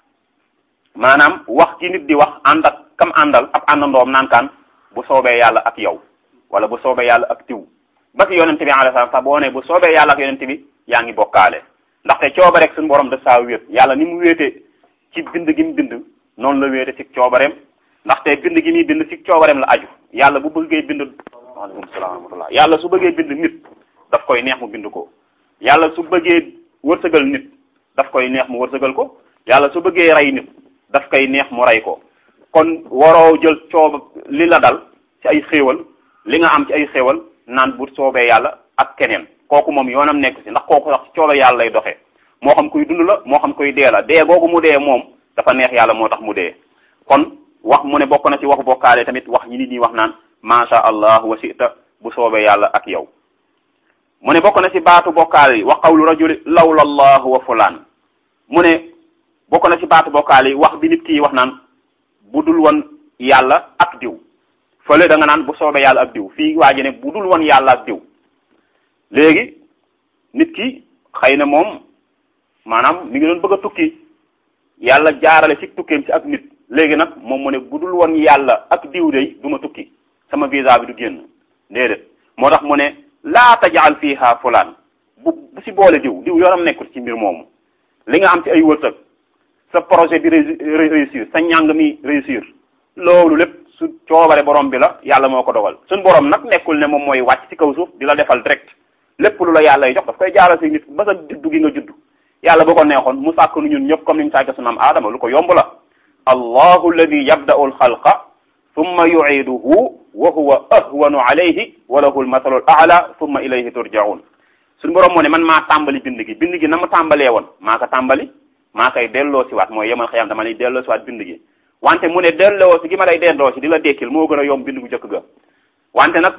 maanaam wax ki nit di wax ànd ak kam àndal ab àndandoom naan kaan bu soobee yàlla ak yow wala bu soobee yàlla ak tiw ba ci yonente bi alayhi salaam sax boo ne bu soobee yàlla ak yonente bi yaa ngi bokkaale ndaxte cooba rek suñu borom da saa wéet yàlla ni mu wéete ci bind gi mu bind noonu la wéete ci coobareem ndaxte bind gi muy bind ci coobareem la aju yàlla bu bëggee bind waaleykum salaam wa rahmatullah yàlla su bëggee bind nit daf koy neex mu bind ko yàlla su bëggee wërsëgal nit daf koy neex mu wërsëgal ko yàlla su bëggee rey nit daf koy neex mu rey ko kon waroo jël cooba li la dal ci ay xéewal li nga am ci ay xéewal naan bu soobee yàlla ak keneen kooku moom yoonam nekk si ndax kooku sax ci cooba yàlla lay doxee moo xam kuy dund la moo xam kuy dee la dee googu mu dee moom dafa neex yàlla moo tax mu dee kon wax mu ne bokk na ci waxu bokkaale tamit wax ñi nit ñi wax naan masha allah wa sita bu soobee yàlla ak yow mu ne bokk na ci baatu bokkaale yi wa qawlu rajuli lawla allah wa fulaan mu ne bokk na ci baatu bokkaale yi wax bi nit ki wax naan bu dul woon yàlla ak diw fële da nga naan bu soobee yàlla ak diw fii waa ji ne bu dul woon yàlla ak diw léegi nit ki xëy na moom maanaam mi ngi doon bëgg a tukki yàlla jaarale ci tukkeem ci ak nit léegi nag moom mu ne bu dul woon yàlla ak diw day du ma tukki sama visa bi du génn déedéet moo tax mu ne laa tajaal fiha fulaan bu bu si boole diw diw yoonam nekkul ci mbir moomu li nga am ci ay wërsëg sa projet bi réussir sa njàng mi réussir loolu lépp su coobare borom bi la yàlla moo ko dogal suñ borom nag nekkul ne moom mooy wàcc ci kaw suuf di la defal direct lépp lu la yàlla jox daf koy jaaral si nit ba sa juddu gi nga juddu yàlla bu ko neexoon mu sàkk nu ñun ñëpp comme ni mu sàkke su naam aadama lu ko yomb la allahu alladi yabda'u alxalqa thumma yu'iduhu wa huwa ahwanu alayhi wa lahu almathalu al a'la thumma ilayhi turja'un suñu borom moo ne man maa tàmbali bind gi bind gi na ma tàmbalee woon maa ko tàmbali maa koy delloo si waat mooy yemal xëyam dama lay delloo si waat bind gi wante mu ne delloo si gi ma lay delloo si di la dekkil moo gën a yomb bind gu jëkk ga wante nag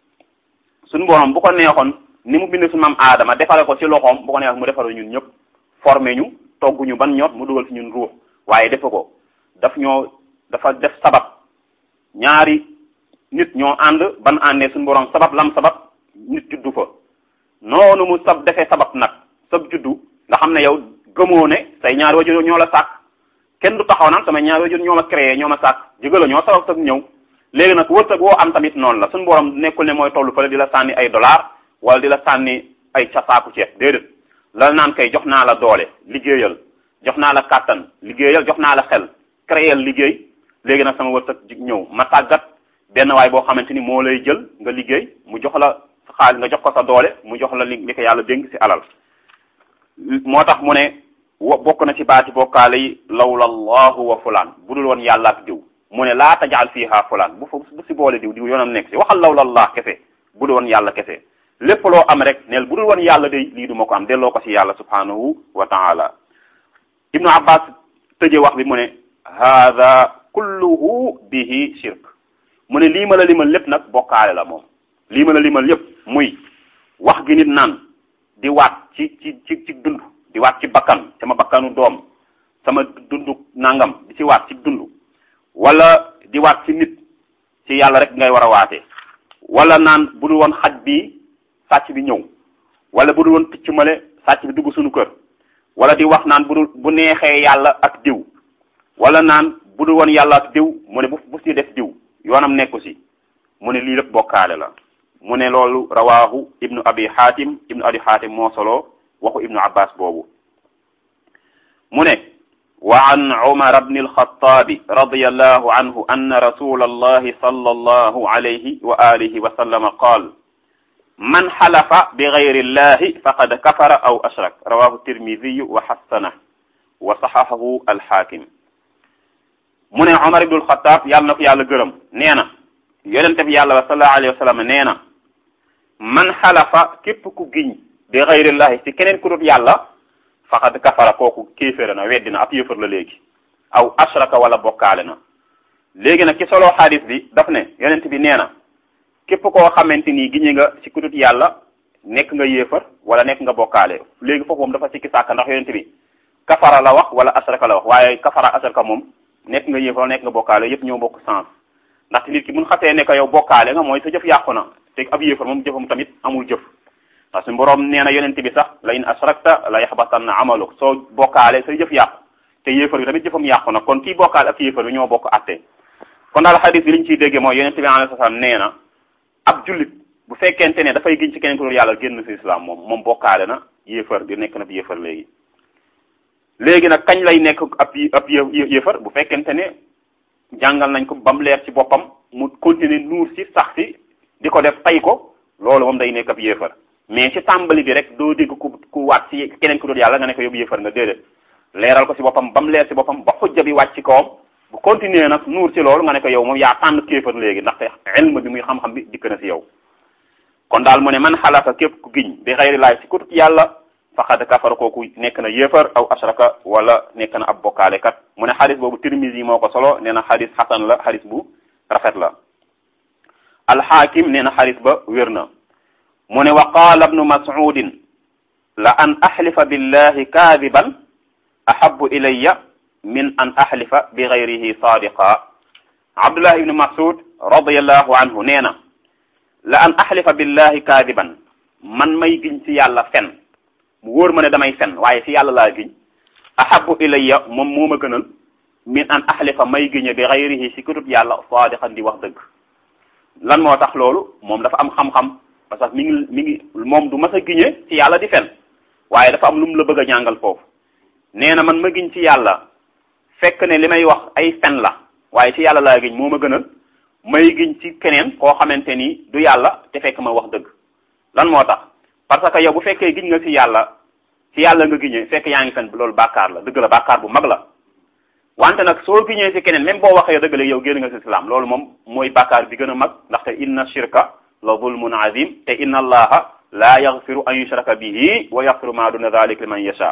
suñu borom bu ko neexoon ni mu bind suñu maam aadama defare ko si loxoom bu ko neexoon mu defare ñun ñëpp formé ñu togg ñu ban ñot mu dugal si ñun ruux waaye defe ko daf ñoo dafa def sabab ñaari nit ñoo ànd ban àndee suñu borom sabab lam sabab nit juddu fa noonu mu sab defee sabab nag sab juddu nga xam ne yow gëmoo ne say ñaari wajur ñoo la sàkk kenn du taxaw naan sama ñaari wajur ñoo ma créé ñoo ma sàkk jëga la ñoo sabab sag ñëw léegi nag wërsëg woo am tamit noonu la suñu borom nekkul ne mooy tollu fële di la sànni ay dollar wala di la sànni ay casaaku ceeb déedéet la naan kay jox naa la doole liggéeyal jox naa la kàttan liggéeyal jox naa la xel créer liggéey léegi nag sama wërsëg ñëw ma tàggat benn waay boo xamante ni moo lay jël nga liggéey mu jox la xaalis nga jox ko sa doole mu jox la li li ko yàlla dénk ci alal moo tax mu ne wa bokk na ci baati bokkaale yi lawla allahu wa fulaan bu dul woon yàlla ak diw mu ne laa tajaal fiha fulaan bu fa bu si boole diw diw yoonam nekk si waxal lawla allah kese bu dul woon yàlla kese lépp loo am rek neel bu dul woon yàlla de lii du ma ko am delloo ko si yàlla subhanahu wa taala ibnu abbas tëje wax bi mu ne hada kulluhu bihi shirk mu ne lii ma la limal lépp nag bokkaale la moom lii ma la limal yépp muy wax gi nit naan di waat ci ci ci ci dund di waat ci bakkan sama bakkanu doom sama dundu nangam di ci waat ci dund wala di waat ci nit ci yàlla rek ngay war a waatee wala naan bu dul woon xaj bi sàcc bi ñëw wala bu dul woon picc male sàcc bi dugg suñu kër wala di wax naan bu dul bu neexee yàlla ak diw wala naan bu dul woon yàlla ak diw mu ne bu bu si def diw yoonam nekku si mu ne lii lépp bokkaale la mu ne loolu rawaahu ibnu abi xaatim ibnu abi xaatim moo solo waxu ibnu abbas boobu mu ne wa an umar bni alxataabi radiallahu anhu anna rasula allahi sala allahu alayhi wa alihi wa sallama qaal man xalafa bi gayri illahi faqad kafara aw ashrak rawahu tirmidiyu wa xassana wa saxahahu alxaakim mu ne umar ibnu alxataab yàlla na ko yàlla gërëm nee na yonente bi yàlla wa sallallahu alayhi wa sallam nee na man xalafa képp ku giñ bi gayrillahi ci keneen ku dut yàlla faqad kafara kooku kéeféra na weddi na ab yëfër la léegi aw ashraka wala bokkaale na léegi nag ci solo xadis bi daf ne yonent bi nee na képp koo xamante ni giñe nga ci ku dut yàlla nekk nga yéefar wala nekk nga bokkaale léegi foofu moom dafa sikki sàkk ndax yonent bi kafara la wax wala ashraka la wax waaye kafara ashraka moom nekk nga yéefar wala nekk nga bokkaale yépp ñoo bokk sens ndaxte nit ki mun xasee ne ko yow bokkaale nga mooy sa jëf yàqu na te ab yéefar moom jëfam tamit amul jëf ndax suñu borom nee na yonent bi sax la in asrakta la yaxbatanna amaluk soo bokkaale say jëf yàqu te yéefar bi tamit jëfam yàqu na kon kii bokkaale ak yéefar bi ñoo bokk atte kon daal xadis bi li ñu ciy déggee mooy yonent bi alayhi salaam nee na ab jullit bu fekkente ne dafay giñ ci keneen ku dul yàlla génn ci islam moom moom bokkaale na yéefar di nekk na bi yéefar léegi léegi nag kañ lay nekk ab ab yéefar bu fekkente ne jàngal nañ ko ba mu leer ci boppam mu continuer nuur ci sax ci di ko def tay ko loolu moom day nekk ab yéefar mais ci tàmbali bi rek doo dégg ku ku waat ci keneen ku dul yàlla nga ne ko yóbbu yéefar nga déedéet leeral ko ci boppam ba mu leer ci boppam ba xujja bi wàcc ci kawam bu continuer nag nuur ci loolu nga ne ko yow moom yaa tànn kéefar léegi ndaxte ilm bi muy xam-xam bi dikk na ci yow kon daal mu ne man xalaata képp ku giñ bi xayri laay ci kutut yàlla faqad kafara kooku nekk na yéefar aw ashraka wala nekk na ab bokkaale kat mu ne xadis boobu tirmisi moo ko solo nee na xadis xasan la xadis bu rafet la alxaakim nee na xadis ba wér na mu ne wa qaala ibnu mas'udin la an axlifa billahi kaadiban ahabu ilayya min an axlifa bi gayrihi sadiqa abdullah ibnu mas'ud radiallahu anhu nee na la an axlifa billahi kaadiban man may giñ ci yàlla fen mu wóor ma ne damay fen waaye ci yàlla laa giñ ahabu ilayya moom moo ma gënal min an axlifa may giñe bi gayrihi si kutub yàlla sadiqan di wax dëgg lan moo tax loolu moom dafa am xam-xam parce que mi ngi mi ngi moom du mas a giñe ci yàlla di fen waaye dafa am lu mu la bëgg a jàngal foofu nee na man ma giñ ci yàlla fekk ne li may wax ay fen la waaye ci yàlla laa giñ moo ma gënal may giñ ci keneen koo xamante ni du yàlla te fekk ma wax dëgg lan moo tax parce que yow bu fekkee giñ nga ci yàlla ci yàlla nga giñee fekk yaa ngi fen loolu bàkkaar la dëgg la bàkkaar bu mag la wante nag soo giñee ci keneen même boo waxee dëgg la yow génn nga ci islam loolu moom mooy bàkkaar bi gën a mag ndaxte inna shirka la zulmun azim te inna allaha la yaghfiru an yushraka bihi wa yaghfiru ma duna dhalik liman yasha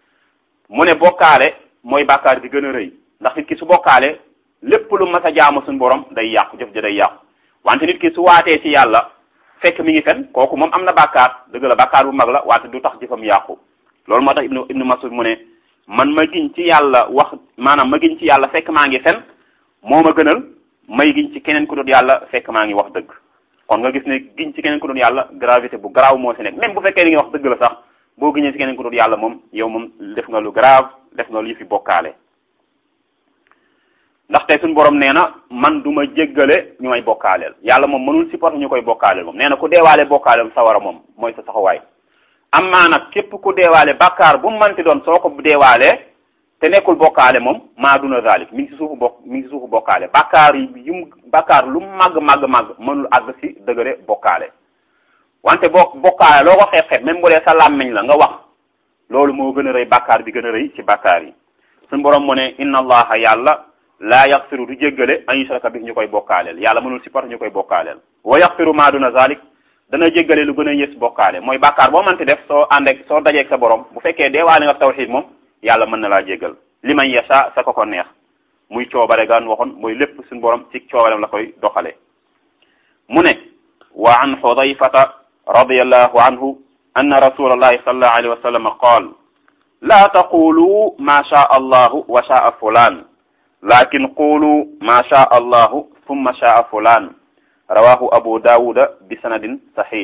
mu ne bokkaale mooy bàkkaar bi gën a rëy ndax nit ki su bokkaale lépp lu mas a jaamu suñu borom day yàqu jëf ja day yàqu wante nit ki su waatee ci yàlla fekk mi ngi fen kooku moom am na bàkkaar dëgg la bàkkaar bu mag la wante du tax jëfam yàqu loolu moo tax ibnu ibnu masud mu ne man ma giñ ci yàlla wax maanaam ma giñ ci yàlla fekk maa ngi fen moo ma gënal may giñ ci keneen ku dul yàlla fekk maa ngi wax dëgg kon nga gis ne giñ ci keneen ku dul yàlla gravité bu garaaw moo si nekk même bu fekkee li nga wax dëgg la sax boo giñee ci keneen ku dul yàlla moom yow moom def nga lu grave def nga lu yëfi bokkaale ndaxte suñu borom nee na man du ma jéggale ñu may bokkaaleel yàlla moom mënul supporter ñu koy bokkaaleel moom nee na ku deewaale bokkaaleel sawara moom mooy sa saxawaay amma nag képp ku deewaale bàkkaar bu mu mënti doon soo ko deewaalee te nekkul bokkaale moom maa duna zalik mi ngi si suufu bokk mi ngi si suufu bokkaale bàkkaar yi yu bàkkaar lu màgg màgg màgg mënul àgg si dëgëre bokkaale wante boo bokkaale loo ko xeeb xeeb même bu dee sa làmmiñ la nga wax loolu moo gën a rëy bàkkaar bi gën a rëy ci bàkkaar yi suñu borom mu ne inna allaha yàlla laa yaxfiru du jéggale an yushraka bi ñu koy bokkaaleel yàlla mënul supporter ñu koy bokkaaleel wa yaxfiru maa duna zalik dana jéggale lu gën a yës bokkaale mooy bàkkaar boo mënti def soo àndeek soo dajeeg sa borom bu fekkee deewaale nga tawxiid moom yàlla mën na laa jéggal li man yasha sa ko ko neex muy coobare gaan waxoon mooy lépp suñu borom ci coobarem la koy doxale mu ne wa an xudayfata radiyallahu anhu anna rasulallahi sallallahu alayhi wa sallam qaal laa taqulu ma shaa allahu wa shaa fulan lakin qulu ma shaa allahu thumma shaa fulan rawahu abu dawuda bi sanadin sahih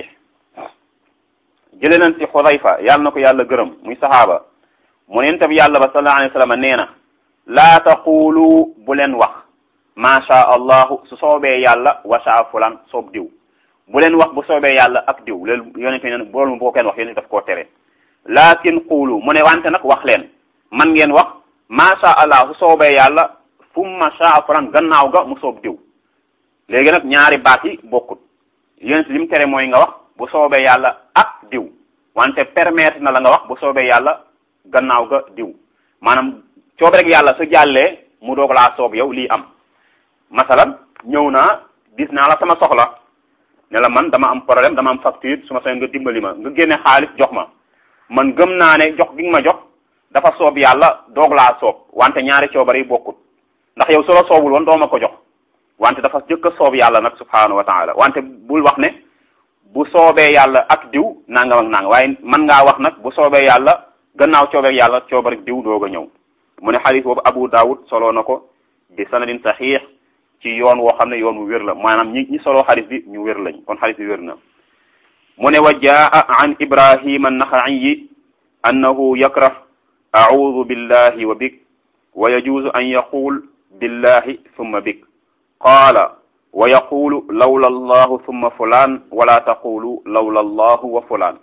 jële nañ ci xudayfa yàlla na ko yàlla gërëm muy saxaaba mu neen tam yàlla ba sallallahu alayhi wa sallam nee na laa taqulu bu leen wax ma sha allahu su soobee yàlla wa sha fulan soob diw bu leen wax bu soobee yàlla ak diw loolu yonente ne boolu mu boo kenn wax yonente daf koo tere lakin qulu mu ne wante nag wax leen man ngeen wax ma sha allah su soobee yàlla fumma sha fulan gannaaw ga mu soob diw léegi nag ñaari baat yi bokkut yonente li mu tere mooy nga wax bu soobee yàlla ak diw wante permettre na la nga wax bu soobee yàlla gannaaw ga diw maanaam coob rek yàlla su jàllee mu doog laa soob yow lii am masalan ñëw naa gis naa la sama soxla ne la man dama am problème dama am facture su ma soxla nga dimbali ma nga génne xaalis jox ma man gëm naa ne jox gi nga ma jox dafa soob yàlla doog laa soob wante ñaari coobare yi bokkut ndax yow su la soobul woon doo ma ko jox wante dafa jëkk a soob yàlla nag subhaanahu wa taala wante bul wax ne bu soobee yàlla ak diw nangam ak nangam waaye man ngaa wax nag bu soobee yàlla gannaaw coobeeg yàlla coobarek diw doog a ñëw mu ne xadis boobu Abu Dawud soloo na ko bi sanadin saxiix ci yoon woo xam ne yoon wu wér la maanaam ñi ñi soloo xadis bi ñu wér lañ kon xadis bi wér na mu ne wa jaa an ibrahima annaxaiyi annahu yakrah audu billahi wa bik wa yajuuzu an yaqul billahi thumma bik qaala wa yaqulu lawla allahu thumma fulaan wala taqulu lawla allahu wa fulaan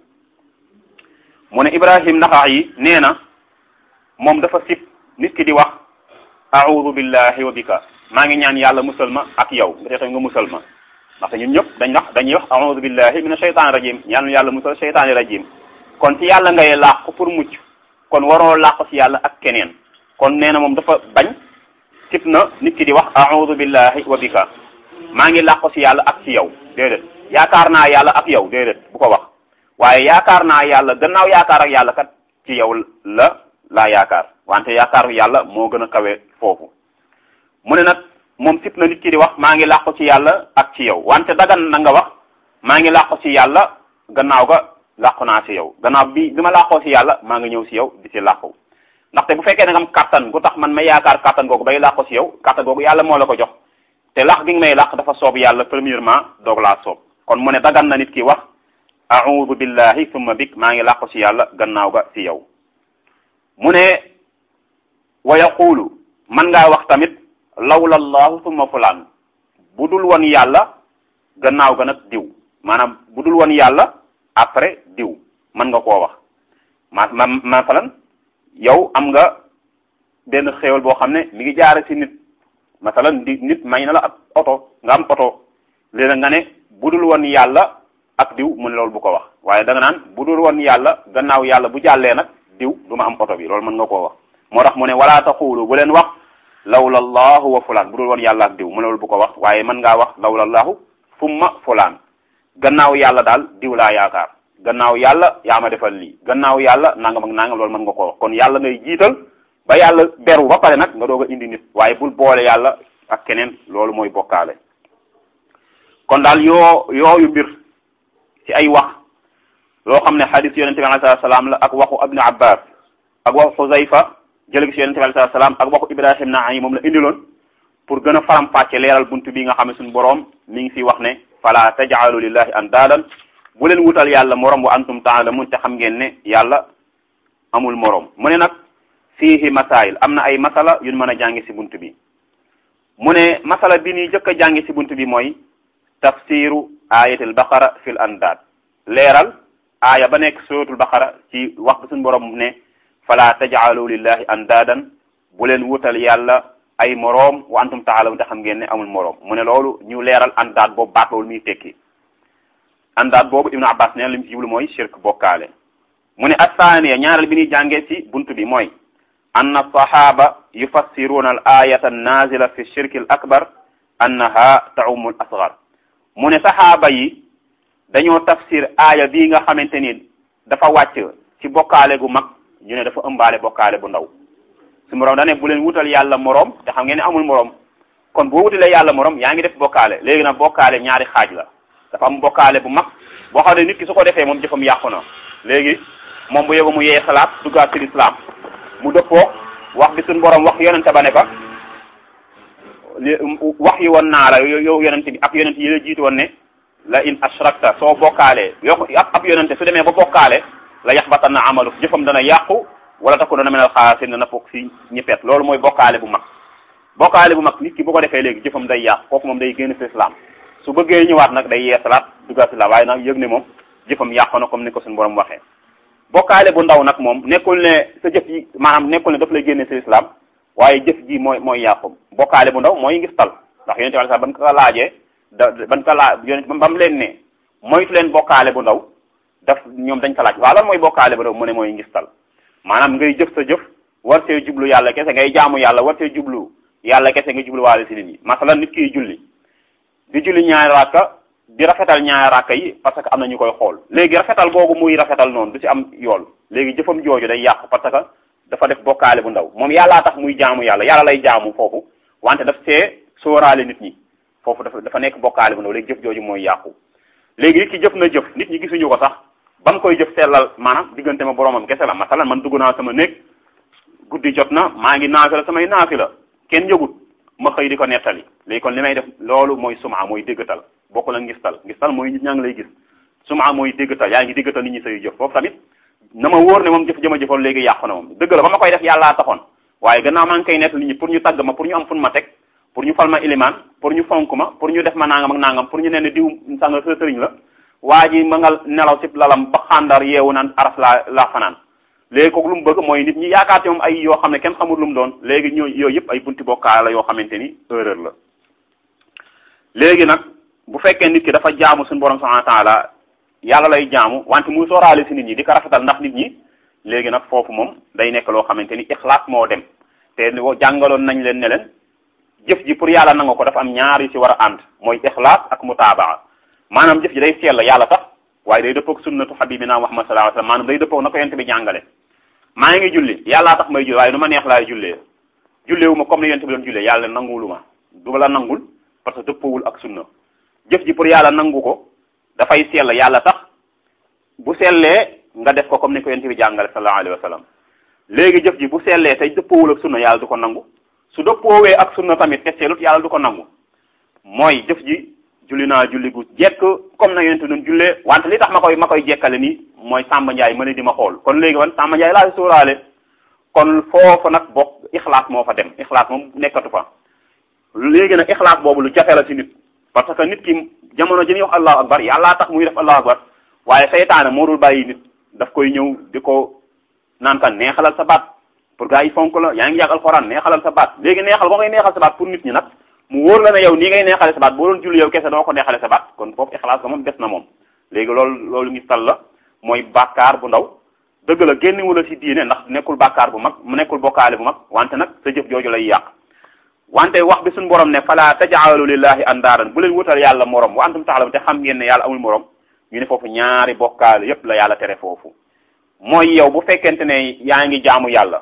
mu ne ibrahim naxaiyi nee na moom dafa sib nit ki di wax audu billahi wa bika maa ngi ñaan yàlla musal ma ak yow nga te nga musal ma ndaxte ñun ñëpp dañ wax dañuy wax audu billahi mina shaytaani rajim ñaan yàlla musal shaytaani rajim kon ci yàlla ngay làqu pour mucc kon waroo làqu ci yàlla ak keneen kon nee na moom dafa bañ sib na nit ki di wax audu billahi wa bika maa ngi làqu ci yàlla ak ci yow déedéet yaakaar naa yàlla ak yow déedéet bu ko wax waaye yaakaar naa yàlla gannaaw yaakaar ak yàlla kat ci yow la laa yaakaar wante yaakaaru yàlla moo gën a kawe foofu mu ne nag moom sib na nit ki di wax maa ngi làqu ci yàlla ak ci yow wante dagan na nga wax maa ngi làqu ci yàlla gannaaw ga làqu naa ci yow gannaaw bi bi ma làqoo ci yàlla maa ngi ñëw ci yow di ci làqu ndaxte bu fekkee ne nga am kàttan gu tax man may yaakaar kàttan googu bay làqu ci yow kàttan googu yàlla moo la ko jox te làq gi nga may làq dafa soob yàlla premièrement doog laa soob kon mu ne dagan na nit ki wax a'udhu billahi thumma bik maa ngi làqu ci yàlla gannaaw ga ci yow mu ne wa yaqulu man ngaa wax tamit lawla allahu thumma fulaan bu dul woon yàlla gannaaw ga nag diw maanaam bu dul woon yàlla après diw mën nga koo wax ma ma masalan yow am nga benn xéewal boo xam ne mi ngi jaare ci nit masalan di nit may na la ab oto nga am oto léegi nga ne bu dul woon yàlla ak diw mu ne loolu bu ko wax waaye da nga naan bu dul woon yàlla gannaaw yàlla bu jàllee nag diw du ma am oto bi loolu mën nga koo wax moo tax mu ne wala taqulu bu leen wax lawla allahu wa fulaan bu dul woon yàlla ak diw mu ne loolu bu ko wax waaye mën ngaa wax lawla allahu summa fulaan gannaaw yàlla daal diw laa yaakaar gannaaw yàlla yaa ma defal lii gannaaw yàlla nangam ak nangam loolu mën nga koo wax kon yàlla ngay jiital ba yàlla beru ba pare nag nga doog a indi nit waaye bul boole yàlla ak keneen loolu mooy bokkaale kon daal yoo yooyu mbir ci ay wax loo xam ne xadis yonente bi alayhi salaam la ak waxu ibnu abbas ak waxu xuzayfa jële ci yonente bi alayhi salaam ak waxu ibrahim naay moom la indiloon pour gën a faram-fàcce leeral buntu bi nga xam ne suñu boroom mi ngi fi wax ne fala tajaalu lillahi andaadan bu leen wutal yàlla morom wa antum taalamun te xam ngeen ne yàlla amul morom mu ne nag fiihi masail am na ay masala yuñ mën a jàngi ci buntu bi mu ne masala bi ni jëkk a jàngi ci buntu bi mooy tafsiru ayatul baqara fil andaad leeral aaya ba nekk suratul baqara ci wax bi suñu borom ne fala tajaalu lillahi andaadan bu leen wutal yàlla ay moroom wa antum taalamun te xam ngeen ne amul moroom mu ne loolu ñu leeral andaad boobu baat loolu muy tekki andaad boobu ibnu abbas neen li mu ci jublu mooy shirk bokkaale mu ne assaaniya ñaareel bi ñuy jàngee ci buntu bi mooy anna sahaba yufassiruna al ayata annazila fi shirki al akbar annaha taumu al asgar mu ne saxaaba yi dañoo tafsir aaya bii nga xamante ni dafa wàcc ci bokkaale gu mag ñu ne dafa ëmbaale bokkaale bu ndaw su moroom da ne bu leen wutal yàlla moroom te xam ngeen ne amul moroom kon boo wutalee yàlla moroom yaa ngi def bokkaale léegi nag bokkaale ñaari xaaj la dafa am bokkaale bu mag boo xam ne nit ki su ko defee moom jëfam yàqu na léegi moom bu yóbbu mu yee salaat duggaat ci lislaam mu dëppoo wax bi suñu borom wax yonente ba ne ko wax yi woon naa la yow yonente bi ak yonente yi la jiitu woon ne la in ashrakta soo bokkaalee yo ab yonente su demee ba bokkaale la yaxbatanna amalu jëfam dana yàqu wala takku dana menal xaasirin dana foog si ñëppet loolu mooy bokkaale bu mag bokkaale bu mag nit ki bu ko defee léegi jëfam day yàqu kooku moom day génn si islam su bëggee ñëwaat nag day yee salaat duggaat si la waaye nag yëg ne moom jëfam yàqu na comme ni ko suñu borom waxee bokkaale bu ndaw nag moom nekkul ne sa jëf yi maanaam nekkul ne daf lay génne si islam waaye jëf ji mooy mooy yàqu bokkaale bu ndaw mooy ngis tal ndax yonente wala sax ban ko laajee da ban ko laa yonente ba mu leen ne moytu leen bokkaale bu ndaw daf ñoom dañ ko laaj waaw lan mooy bokkaale bu ndaw mu ne mooy ngis tal maanaam ngay jëf sa jëf war see jublu yàlla kese ngay jaamu yàlla war see jublu yàlla kese nga jublu waale si nit ñi masalan nit kiy julli di julli ñaari rakka di rafetal ñaari rakka yi parce que am na ñu koy xool léegi rafetal googu muy rafetal noonu du ci am yool léegi jëfam jooju day yàqu parce que dafa def bokkaale bu ndaw moom yàllaa tax muy jaamu yàlla yàlla lay jaamu foofu wante daf see sóoraale nit ñi foofu dafa dafa nekk bokkaale bu ndaw léegi jëf jooju mooy yàqu léegi nit ki jëf na jëf nit ñi gisuñu ko sax ba mu koy jëf sellal maanaam diggante ma boromam kese la masalan man dugg naa sama néeg guddi jot na maa ngi naafi la samay naafi la kenn yëgut ma xëy di ko nettali léegi kon li may def loolu mooy suma mooy déggatal bokkul ak ngistal ngistal mooy nit ñaa ngi lay gis suma mooy déggatal yaa ngi déggatal nit ñi say jëf foofu tamit na ma wóor ne moom jëf jëma jëfoon léegi yàqu na moom dëgg la ba ma koy def yàllaa taxoon waaye gannaaw maa ngi koy nett nit ñi pour ñu tagg ma pour ñu am fun ma teg pour ñu fal ma ilimaan pour ñu fonk ma pour ñu def ma nangam ak nangam pour ñu ne ne diw sanga sa sëriñ la waa ji ma nga nelaw si lalam ba xàndar yeewu naan aras laa laa fanaan léegi kooku lu mu bëgg mooy nit ñi yaakaar ci moom ay yoo xam ne kenn xamul lu mu doon léegi ñoo yooyu yëpp ay bunti bokkaale la yoo xamante ni erreur la léegi nag bu fekkee nit ki dafa jaamu suñu borom subhanahu wa ta'ala yàlla lay jaamu wante muy sooraale si nit ñi di ko rafetal ndax nit ñi léegi nag foofu moom day nekk loo xamante ni ixlaas moo dem te jàngaloon nañ leen ne leen jëf ji pour yàlla nanga ko dafa am ñaar yu ci war a ànd mooy ixlaas ak mutaabaa maanaam jëf ji day sell yàlla tax waaye day dëppoog sunnatu habibina Muhammad sallallahu alayhi wasallam maanaam day dëppoog na ko yonent bi jàngale maa ngi julli yàllaa tax may julli waaye nu ma neex laay jullee julleewu ma comme ni yonent bi doon jullee yàlla nangulu ma du la nangul parce que dëppoowul ak sunna jëf ji pour yàlla nangu ko dafay sell yàlla tax bu sellee nga def ko comme ni ko yonent bi jàngale sallallahu alayhi wasallam léegi jëf ji bu sellee tey dëppoowul ak sunna yàlla du ko nangu su dëppoowee ak sunna tamit te sellut yàlla du ko nangu mooy jëf ji julli naa julli gu jekk comme na yonent bi doon jullee wante li tax ma koy ma koy jekkale nii mooy Samba Ndiaye ma ne di ma xool kon léegi man Samba Ndiaye laa sóoraale kon foofu nag bokk ixlaas moo fa dem ixlaas moom nekkatu fa léegi nag ixlaas boobu lu jafe la ci nit parce que nit ki jamono ji ñuy wax allahu akbar yàllaa tax muy def allahu akbar waaye seytaane moo dul bàyyi nit daf koy ñëw di ko naan kan neexalal sa baat pour gars yi fonk la yaa ngi yàgg alxuraan neexalal sa baat léegi neexal boo ngay neexal sa baat pour nit ñi nag mu wóor la ne yow nii ngay neexale sa baat boo doon julli yow kese doo ko neexale sa baat kon foofu ixlaas ga moom des na moom léegi loolu loolu ngi tal la mooy bàkkaar bu ndaw dëgg la génnewu la ci diine ndax nekkul bàkkaar bu mag mu nekkul bokkaale bu mag wante nag sa jëf jooju lay yàq wante wax bi suñu borom ne fala tajaalu lillahi andaaran bu leen wutal yàlla morom wa antum taxlam te xam ngeen ne yàlla amul morom ñu ne foofu ñaari bokkaale yépp la yàlla tere foofu mooy yow bu fekkente ne yaa ngi jaamu yàlla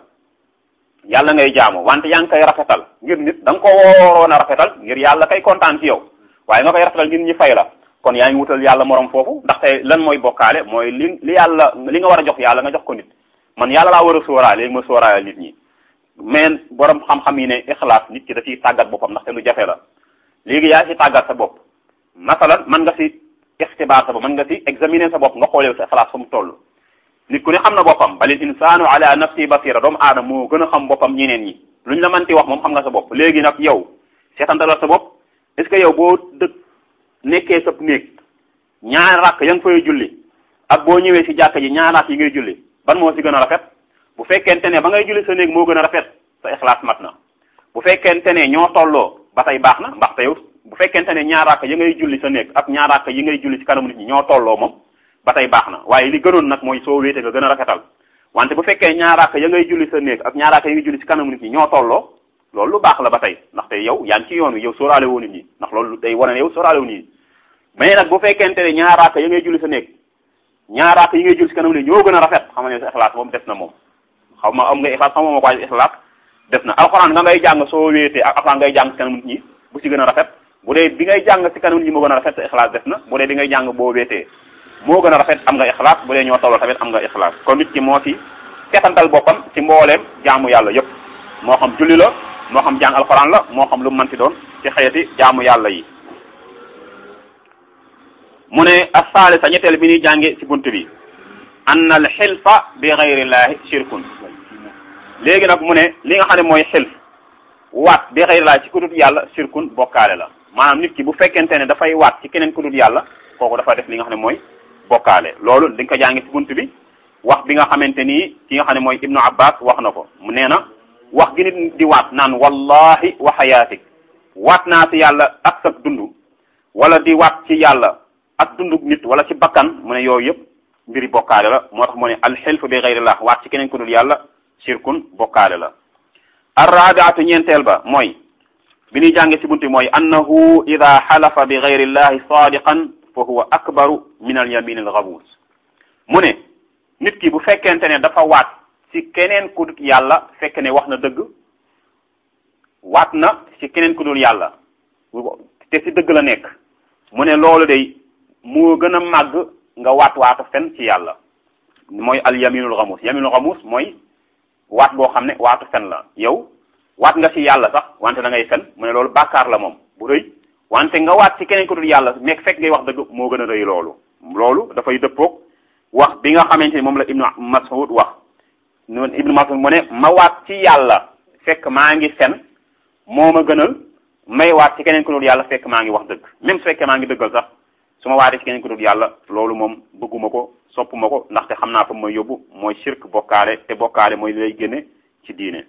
yàlla ngay jaamu wante yaa ngi koy rafetal ngir nit da nga ko waroon a rafetal ngir yàlla kay kontaan ci yow waaye nga koy rafetal ngir ñi fay la kon yaa ngi wutal yàlla morom foofu ndaxte lan mooy bokkaale mooy li li yàlla li nga war a jox yàlla nga jox ko nit man yàlla laa war a sóoraale léegi ma sóoraale nit ñi mais borom xam-xam yi ne ixlaas nit ki da ciy tàggat boppam ndaxte lu jafe la léegi yaa ci tàggat sa bopp masalan mën nga ci ixtibaar sa bopp mën nga ci examiner sa bopp nga xoolee sa ixlaas fa mu toll nit ku ne xam na boppam balil insaanu ala nafsi basira doomu aadama moo gën a xam boppam ñeneen ñi luñ la mënti wax moom xam nga sa bopp léegi nag yow seetantalal sa bopp est ce que yow boo dëkk nekkee sab néeg ñaar rakk ya nga fay julli ak boo ñëwee ci jàkka ji ñaar rakk yi ngay julli ban moo ci gën a rafet bu fekkente ne ba ngay julli sa néeg moo gën a rafet sa ixlaas mat na bu fekkente ne ñoo tolloo ba tey baax na ndaxte yow bu fekkente ne ñaar rakk ya ngay julli sa néeg ak ñaar rakk yi ngay julli ci kanamu nit ñi ñoo tolloo moom ba tey baax na waaye li gënoon nag mooy soo wéete nga gën a rafetal wante bu fekkee ñaar rakk ya ngay julli sa néeg ak ñaar rakk yi ngay julli ci kanamu nit ñi ñoo tolloo loolu lu baax la ba tey ndaxte yow yaa ngi ci yoon wi yow sóoraale woo nit ñi ndax loolu day wane ne yow sóoraale wu nit ñi mais nag bu fekkente ne ñaar rakk ya ngay julli sa néeg ñaar rakk yi ngay julli ci kanamu nit ñoo gën a rafet xam nga ne sa ixlaas moom des na moom xaw ma am nga ixlaas xaw ma ma ko waaye ixlaas def na alxuraan nga ngay jàng soo wéetee ak alxuraan ngay jàng ci kanam nit ñi bu ci gën a rafet bu dee bi ngay jàng ci kanam nit ñi moo gën a rafet sa ixlaas def na bu dee bi ngay jàng boo wéetee moo gën a rafet am nga ixlaas bu dee ñoo tolloo tamit am nga ixlaas kon nit ki moo ci seetantal boppam ci mbooleem jaamu yàlla yépp moo xam julli la moo xam jàng alxuraan la moo xam lu mu mënti doon ci xeeti jaamu yàlla yi mu ne as-salisa ñetteel bi ñuy jànge ci bunt bi anna al xilfa bi gayrillahi shirkun léegi nag mu ne li nga xam ne mooy xilf waat bi gayrillahi ci ku dul yàlla shirkun bokkaale la maanaam nit ki bu fekkente ne dafay waat ci keneen ku dul yàlla kooku dafa def li nga xam ne mooy bokkaale loolu di nga ko jànge ci bunt bi wax bi nga xamante ni ki nga xam ne mooy ibnu abbas wax na ko mu nee na wax gi nit di waat naan wallahi wa xayaatik waat naa ci yàlla ak sa dund wala di waat ci yàlla ak dundu nit wala ci bakkan mu ne yooyu yëpp mbiri bokkaale la moo tax mu ne alxilf bi gayrillah waat ci keneen ku dul yàlla shirkun bokkaale la arrabiatu ñeenteel ba mooy bi ñuy jànge ci bunti mooy annahu ida xalafa bi gayrillahi sadiqan fa huwa akbaru min al yamin al ghamus mu ne nit ki bu fekkente ne dafa waat ci keneen ku dul yàlla fekk ne wax na dëgg waat na ci keneen ku dul yàlla te ci dëgg la nekk mu ne loolu day moo gën a màgg nga waat waatu fen ci yàlla mooy al yaminul xamuus yaminul xamuus mooy waat boo xam ne waatu fen la yow waat nga ci yàlla sax wante da ngay fen mu ne loolu bàkkaar la moom bu rëy wante nga waat ci keneen ku dul yàlla nekk fekk ngay wax dëgg moo gën a rëy loolu loolu dafay dëppoog wax bi nga xamante ni moom la ibnu mas'ud wax noonu ibnu mas'ud mu ne ma waat ci yàlla fekk maa ngi fen moo ma gënal may waat ci keneen ku dul yàlla fekk maa ngi wax dëgg même su fekkee maa ngi dëggal sax su ma waatee ci keneen ku dul yàlla loolu moom bëgguma ko soppuma ko ndaxte xam naa fa mooy yóbbu mooy shirk bokkaale te bokkaale mooy lay génne ci diine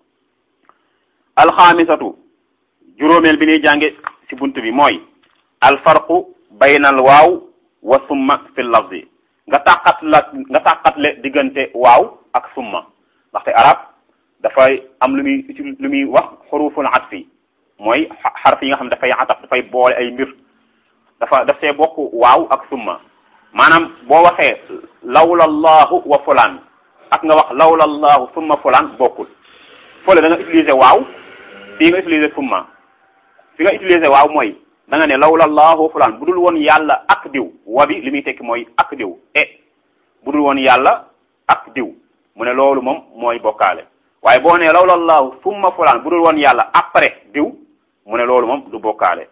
alxaamisatu juróomeel bi ñuy jànge ci bunt bi mooy alfarqu baynal waaw wa summa fi lafzi nga tàqat la nga tàqatle diggante waaw ak summa ndaxte arab dafay am lu muy lu muy wax xuruful atfi mooy xarf yi nga xam dafay ataf dafay boole ay mbir dafa daf see bokk waaw ak summa maanaam boo waxee lawla allahu wa fulaan ak nga wax lawla allahu summa fulaan bokkul fole da nga utiliser waaw fii nga utiliser summa fi nga utiliser waaw mooy da nga ne lawla allahu fulaan bu dul woon yàlla ak diw wa bi li muy tekki mooy ak diw e bu dul woon yàlla ak diw mu ne loolu moom mooy bokkaale waaye boo ne lawla allahu summa fulaan bu dul woon yàlla après diw mu ne loolu moom du bokkaale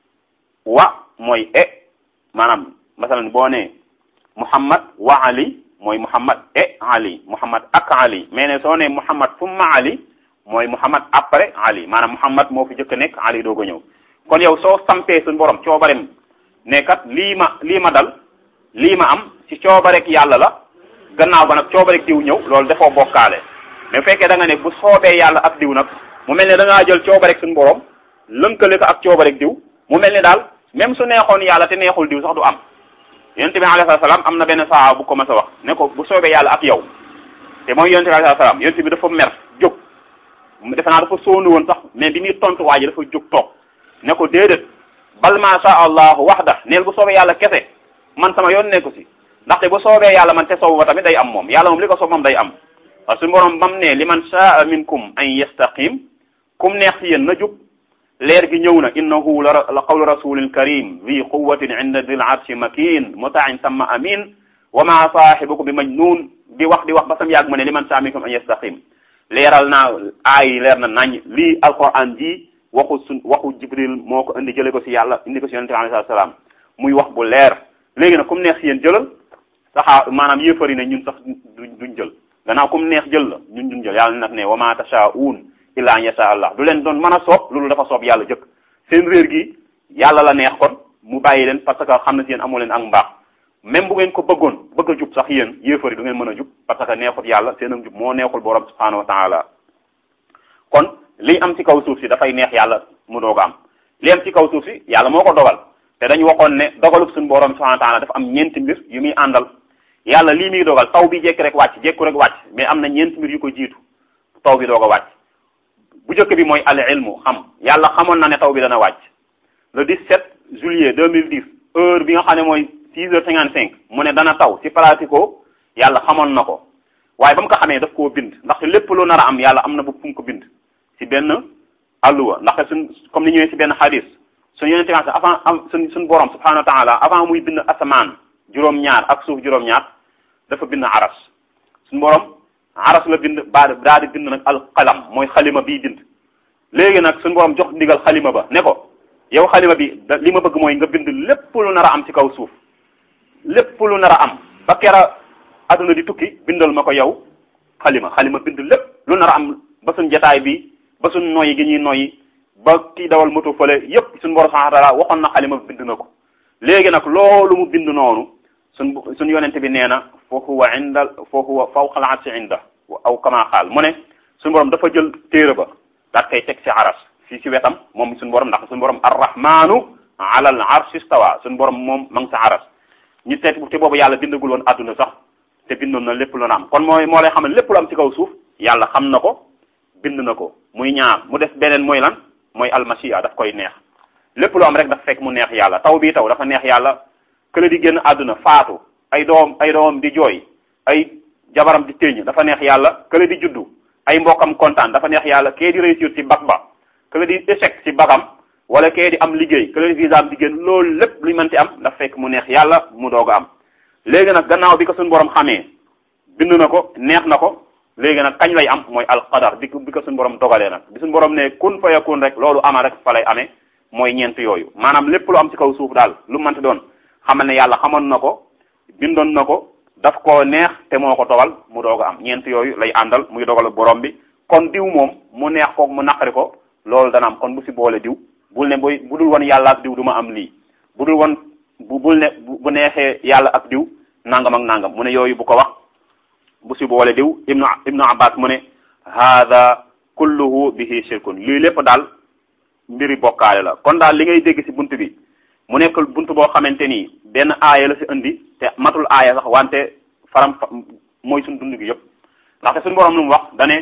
wa mooy e maanaam masalan boo ne muhammad wa ali mooy muhammad e ali muhammad ak ali mais ne soo ne muhammad summa ali mooy muhammad après ali maanaam muhammad moo fi jëkk nekk ali doog a ñëw kon yow soo sampee suñu borom coobarem ne kat lii ma lii ma dal lii ma am ci coobarek yàlla la gannaaw ba nag coobarek diw ñëw loolu dafoo bokkaale mais bu fekkee da nga ne bu soobee yàlla ak diw nag mu mel ne da ngaa jël coobarek suñu borom lënkale ko ak coobarek diw mu mel ne daal même su neexoon yàlla te neexul diw sax du am yonent bi alayhi salaam am na benn saa bu ko mas a wax ne ko bu soobee yàlla ak yow te mooy yonent bi alayhi salaam yonent bi dafa mer jóg defe naa dafa sóonu woon sax mais bi muy tontu waa ji dafa jóg toog ne ko déedéet bal ma sha allahu waxda neel bu soobee yàlla kese man sama yoon nekku si ndaxte bu soobee yàlla man te soobu ba tamit day am moom yàlla moom li ko soob moom day am parce que suñu borom bam ne li man shaa minkum an yastaqim kum neex si yéen na jub leer gi ñëw na innahu la la qawlu rasulin karim zi quwatin inda dil arshi makin mutain samma amin wa ma saahibukum bi majnun di wax di wax ba sam yàgg ma ne li man shaa minkum an yastaqim leeral naa aay leer na nañ lii alquran ji waxu sun waxu jibril moo ko indi jële ko si yàlla indi ko si yonente bi alayhi salaam muy wax bu leer léegi nag comme neex si yéen jëlal saxaa maanaam yéefari ne ñun sax duñ jël gannaaw comme neex jël la ñun duñ jël yàlla nag ne wa ma tashaa'uun illa an yasha allah du leen doon mën a soob loolu dafa soob yàlla jëkk seen réer gi yàlla la neex kon mu bàyyi leen parce que xam na si yéen amoo leen ak mbaax même bu ngeen ko bëggoon bëgg a jub sax yéen yéefari du ngeen mën a jub parce que neexut yàlla seen ak jub moo neexul borom subhanahu wa taala kon li am ci kaw suuf si dafay neex yàlla mu doog a am li am ci kaw suuf si yàlla moo ko dogal te dañu waxoon ne dogalub suñu borom subhanahu wa taala dafa am ñeenti mbir yu muy àndal yàlla lii muy dogal taw bi jekki rek wàcc jekku rek wàcc mais am na ñeenti mbir yu ko jiitu taw bi doog a wàcc bu njëkk bi mooy al ilmu xam yàlla xamoon na ne taw bi dana wàcc le 17 juillet 2010 heure bi nga xam ne mooy 6 heures 55 mu ne dana taw ci pratico yàlla xamoon na ko waaye ba mu ko xamee daf koo bind ndaxte lépp lu nar a am yàlla am na bu fu mu ko bind ci benn alluwa ndaxte suñ comme ni ñëwee ci benn xadis suñu yonente bi avant suñ suñ borom subhanahu wa taala avant muy bind asamaan juróom-ñaar ak suuf juróom-ñaar dafa bind aras suñ borom aras la bind ba daa di bind nag alqalam mooy xalima bii bind léegi nag suñu borom jox ndigal xalima ba ne ko yow xalima bi da li ma bëgg mooy nga bind lépp lu nar a am ci kaw suuf lépp lu nar a am ba kera adduna di tukki bindal ma ko yow xalima xalima bind lépp lu nar a am ba suñ jataay bi ba suñ noyyi gi ñuy noyyi ba kii dawal moto fële yépp suñu borom subhanahu wa taala waxoon na xalima bind na ko léegi nag loolu mu bind noonu suñ suñ yonente bi nee na fa huwa inda fa huwa fawqa al-arshi inda aw kama xaal mu ne suñu borom dafa jël téere ba daat koy teg ci aras fii ci wetam moom suñu borom ndax suñu borom arrahmanu ala al arshi stawa suñu borom moom ma ngi sa aras ñu seet te boobu yàlla bindagul woon adduna sax te bindoon na lépp lu na am kon mooy moo lay xam ne lépp lu am ci kaw suuf yàlla xam na ko bind na ko muy ñaar mu def beneen mooy lan mooy almasiya daf koy neex lépp lu am rek dafa fekk mu neex yàlla taw bii taw dafa neex yàlla kële di génn àdduna faatu ay doom ay doomam di jooy ay jabaram di téeñ dafa neex yàlla kële di juddu ay mbokkam kontaan dafa neex yàlla kee di réussir ci bac ba kële di échec ci bagam wala kee di am liggéey kële di visa am di génn loolu lépp luy mënti am dafa fekk mu neex yàlla mu doog a am léegi nag gannaaw bi ko suñu borom xamee bind na ko neex na ko léegi nag kañ lay am mooy alqadar bi bi ko suñu borom dogalee nag bi suñu borom ne kun fa yakun rek loolu ama rek fa lay amee mooy ñeent yooyu maanaam lépp lu am ci kaw suuf daal lu mënti doon xamal ne yàlla xamoon na ko bindoon na ko daf koo neex te moo ko dogal mu doog a am ñeent yooyu lay àndal muy dogal borom bi kon diw moom mu neex ko mu naqari ko loolu dana am kon bu si boole diw bul ne boy bu dul woon yàlla ak diw du ma am lii bu dul woon bu bul ne bu neexee yàlla ak diw nangam ak nangam mu ne yooyu bu ko wax bu si boole diw ibnu ibnu abbas mu ne hada kulluhu bihi shirkun lii lépp daal mbiri bokkaale la kon daal li ngay dégg si bunt bi mu nekk bunt boo xamante ni benn aaya la si indi te matul aaya sax wante faram mooy suñ dund gi yëpp ndaxte suñu borom lu mu wax dane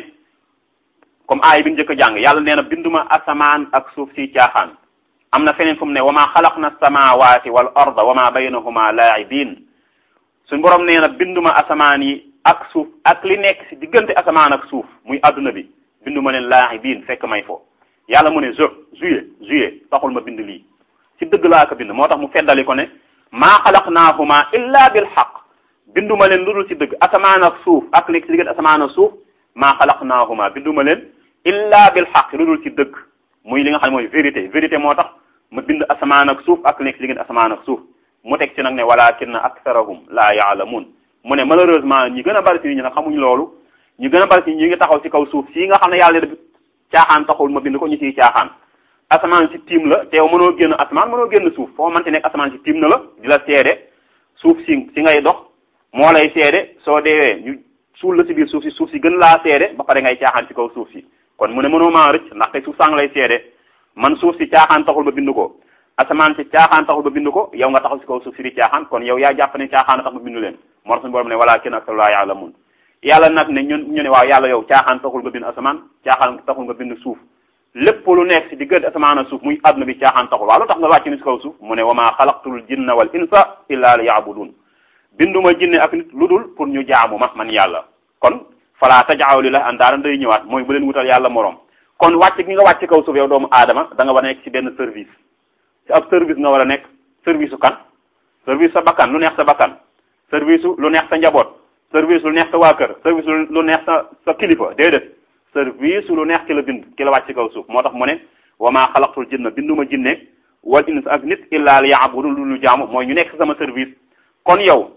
comme aaya bi ñu njëkk a jàng yàlla nee na binduma asamaan ak suuf si caaxaan am na feneen fu mu ne wa ma xalaqna samawati wal arda wa ma baynahuma laa'ibin suñu borom nee na binduma asamaan yi ak suuf ak li nekk si diggante asamaan ak suuf muy adduna bi binduma leen laa'ibin fekk may fo yàlla mu ne je juillet juillet taxul ma bind lii ci dëgg laa ko bind moo tax mu feddali ko ne maa xalaqnaahuma illa bil xaq binduma leen lu dul ci dëgg asamaan ak suuf ak nekk ci diggante asamaan ak suuf maa xalaqnaahuma binduma leen illa bil xaq lu dul ci dëgg muy li nga xam ne mooy vérité vérité moo tax ma bind asamaan ak suuf ak nekk ci diggante asamaan ak suuf mu teg ci nag ne walakinna aktharahum laa yaalamuun mu ne malheureusement ñi gën a bari ci nit ñi nag xamuñ loolu ñi gën a bari ci ñi ngi taxaw ci kaw suuf sii nga xam ne yàlla def caaxaan taxul ma bind ko ñu ciy caaxaan asamaan si tiim la te yow mënoo génn asamaan mënoo génn suuf foo mënti nekk asamaan si tiim na la di la seede suuf si si ngay dox moo lay seede soo deewee ñu suul la si biir suuf si suuf si gën laa seede ba pare ngay caaxaan ci kaw suuf si kon mu ne mënoo maa rëcc ndaxte suuf sang lay seede man suuf si caaxaan taxul ba bind ko asamaan si caaxaan taxul ba bind ko yow nga taxaw si kaw suuf si di caaxaan kon yow yaa jàpp ne caaxaan tax ba bindu leen moo tax suñu borom ne wala kenn aktaru laa yaalamun yàlla nag ne ñun ñu ne waaw yàlla yow caaxaan taxul nga bind asamaan caaxaan taxul nga bind suuf lépp lu nekk si diggante asamaan ak suuf muy àdduna bi caaxaan taxul waaw lu tax nga wàcc ni si kaw suuf mu ne wa maa xalaqtul jinna wal insa illa li yaabudun binduma jinne ak nit lu dul pour ñu jaamu ma man yàlla kon fala tajaaw li la andaaran day ñëwaat mooy bu leen wutal yàlla morom kon wàcc gi nga wàcc kaw suuf yow doomu aadama da nga war a nekk si benn service si ab service nga war a nekk service su kan service sa bakkan lu neex sa bakkan service lu neex sa njaboot service lu neex sa waa kër service lu neex sa sa kilifa déedéet service lu neex ki la bind ki la wàcc kaw suuf moo tax mu ne wa maa xalaqtul jinna binduma jinne wal ins ak nit illa li yaabudu lu ñu jaamu mooy ñu nekk sama service kon yow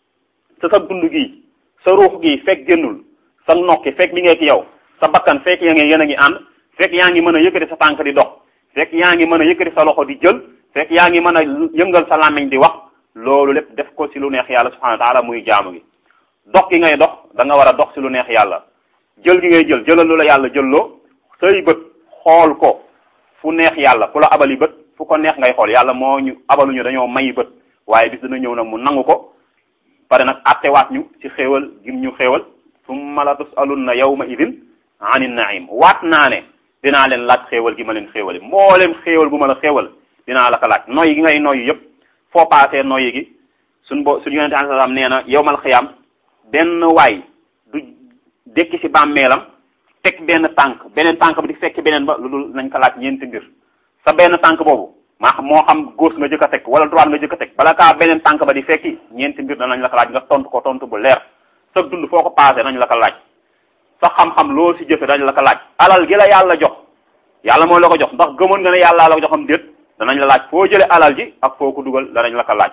sa sa dund gi sa ruux gi fekk génnul sa nokki fekk mi ngeeki yow sa bakkan fekk yaa ngi yéen a ngi ànd fekk yaa ngi mën a yëkkati sa tànk di dox fekk yaa ngi mën a yëkkati sa loxo di jël fekk yaa ngi mën a yëngal sa làmmiñ di wax loolu lépp def ko ci lu neex yàlla subhanahu wa taala muy jaamu gi dox gi ngay dox da nga war a dox ci lu neex yàlla jël gi ngay jël jëlal lu la yàlla jëlloo say bët xool ko fu neex yàlla fu la abali bët fu ko neex ngay xool yàlla moo ñu abaluñu dañoo may bët waaye bis dina ñëw nag mu nangu ko pare nag attewaat ñu ci xéewal gim ñu xéewal summa la tusalunna yawma idin anin naim waat naa ne dinaa leen laaj xéewal gi ma leen xéewali mboolem xéewal bu ma la xéewal dinaa la ko laaj noyyi gi ngay noyyi yëpp foo paasee noyyi gi suñ bo suñu yonente alai salaam nee na yowmal xiyaam benn waay du dekki ci bàmmeelam teg benn tànk beneen tànk ba di fekk beneen ba lu dul nañ ko laaj ñeenti mbir sa benn tànk boobu maa moo xam gauche nga jëkk a teg wala droite nga jëkk a teg bala kaa beneen tànk ba di fekki ñeenti mbir danañ la ko laaj nga tontu ko tontu bu leer sa dund foo ko paasee nañ la ko laaj sa xam-xam loo ci jëfe dañ la ko laaj alal gi la yàlla jox yàlla moo la ko jox ndax gëmoon nga ne yàlla la ko joxam déet danañ la laaj foo jële alal ji ak foo ko dugal danañ la ko laaj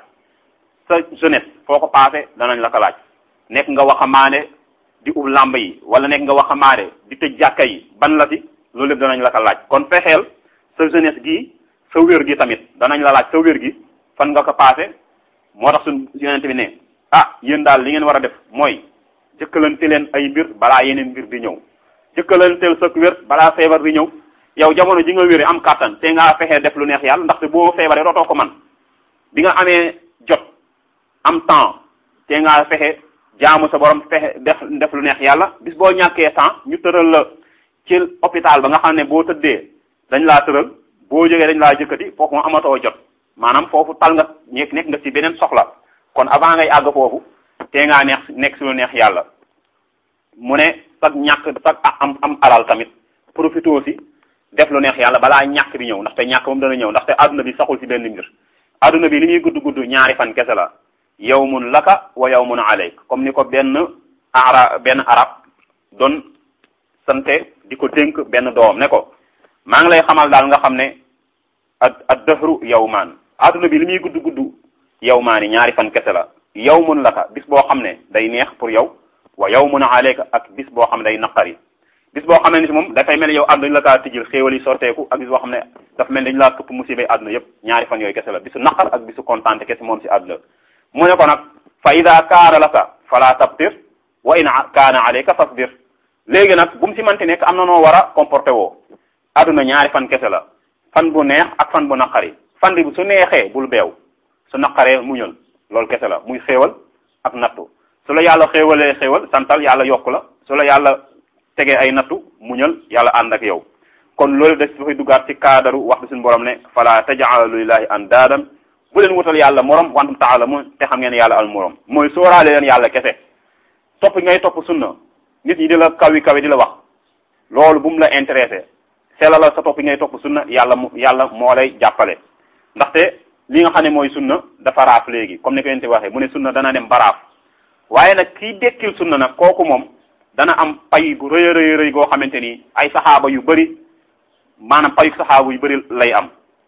sa jeunesse foo ko paase danañ la ko laaj nekk nga waxamaane di ub làmb yi wala nekk nga waxamaane di tëj jàkka yi ban la ci loolu lépp danañ la ko laaj kon fexeel sa jeunesse gi sa wér gi tamit danañ la laaj sa wér gi fan nga ko paase moo tax suñ yonente bi ne ah yéen daal li ngeen war a def mooy jëkkalante leen ay mbir balaa yeneen mbir di ñëw jëkkalanteel sa wér balaa feebar di ñëw yow jamono ji nga wéri am kàttan te nga fexee def lu neex yàlla ndaxte boo feebaree dootoo ko man bi nga amee jot am temps te nga fexe jaamu sa borom fexe def def lu neex yàlla bis boo ñàkkee temps ñu tëral la ci hôpital ba nga xam ne boo tëddee dañ laa tëral boo jógee dañ laa jëkkati foofu moom amatoo jot maanaam foofu tal nga nekk nekk nga ci beneen soxla kon avant ngay àgg foofu te ngaa neex nekk si lu neex yàlla mu ne sag ñàkk sag am am alal tamit profité aussi def lu neex yàlla balaa ñàkk bi ñëw ndaxte ñàkk moom dana ñëw ndaxte adduna bi saxul ci benn mbir adduna bi li muy gudd gudd ñaari fan kese la yawmun laka wa yawmun alayk comme ni ko benn ara benn arab doon sante di ko dénk benn doom ne ko maa ngi lay xamal daal nga xam ne ad ad dëhru yawmaan adduna bi li muy gudd gudd yawmaani ñaari fan kese la yawmun laka bis boo xam ne day neex pour yow wa yawmun alayka ak bis boo xam ne day naqari bis boo xam ne ni si moom dafay mel ni yow àdduna dañu la kaa tijjil xéewal yi sorteeku ak bis boo xam ne dafa mel ni dañu laa këpp musibay àdduna yépp ñaari fan yooyu kese la bisu naqar ak bisu kontaante kese moom si àdduna mu ne ko nag fa ida kaana laka fala tabtir wa in kaana alayka fasbir léegi nag bu mu si manti nekk am na noo war a comporté woo àdduna ñaari fan kese la fan bu neex ak fan bu naqari fan bi su neexee bul beew su naqaree muñal loolu kese la muy xéewal ak nattu su la yàlla xéewalee xéewal santal yàlla yokku la su la yàlla tegee ay nattu muñal yàlla ànd ak yow kon loolu des dafay duggaat ci kaadaru wax bi suñu borom ne fala taj'alu lillahi andaadan bu leen wutal yàlla morom wantum taalamun te xam ngeen yàlla al morom mooy sóoraale leen yàlla kese topp ngay topp sunna nit ñi di la kawi kawi di la wax loolu bu mu la intéressé selalal sa topp ngay topp sunna yàlla mu yàlla moo lay jàppale ndaxte li nga xam ne mooy sunna dafa raaf léegi comme ni ko yente waxee mu ne sunna dana dem ba raaf waaye nag kii dekkil sunna nag kooku moom dana am pay bu rëy a rëy rëy goo xamante ni ay saxaaba yu bëri maanaam payu saxaaba yu bëri lay am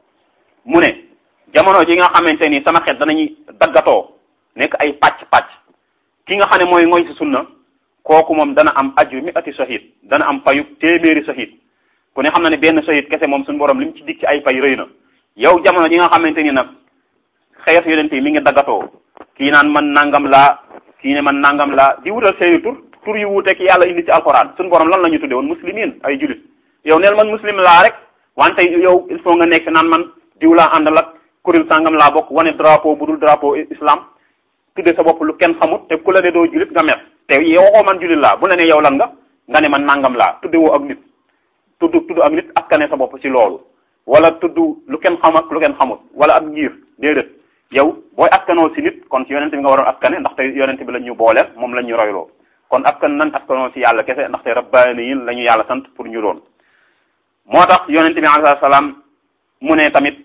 mu ne jamono ji nga xamante ni sama xeet danañuy daggatoo nekk ay pàcc-pàcc ki nga xam ne mooy ngoy si sunna kooku moom dana am aju mi ati shahid dana am payu téeméeri shahid ku ne xam na ne benn shahid kese moom suñu borom li mu ci dig ci ay pay rëy na yow jamono ji nga xamante ni nag xeetu yonent yi mi ngi daggatoo kii naan man nangam laa kii ne man nangam laa di wutal seeni tur tur yu wuuteeg yàlla indi ci alxuraan suñu borom lan la ñu tudde woon muslimin ay julit yow neel man muslim laa rek wante yow il faut nga nekk naan man diw laa àndal ak kuréel sangam laa bokk wane drapeau bu dul drapeau islam tudde sa bopp lu kenn xamut te ku la ne doo julit nga mer te yow waxoo man julit laa bu la ne yow lan nga nga ne man nangam laa tudde woo ak nit tudd tudd ak nit askane sa bopp ci loolu wala tudd lu kenn xam ak lu kenn xamut wala ak ngir déedéet yow booy askanoo si nit kon ci yonent bi nga waroon askane ndaxte yonent bi la ñu booleel moom la ñu royloo kon askan nan askanoo si yàlla kese ndaxte rabbaaniyin la ñu yàlla sant pour ñu doon moo tax yonent bi alayhi salaam mu ne tamit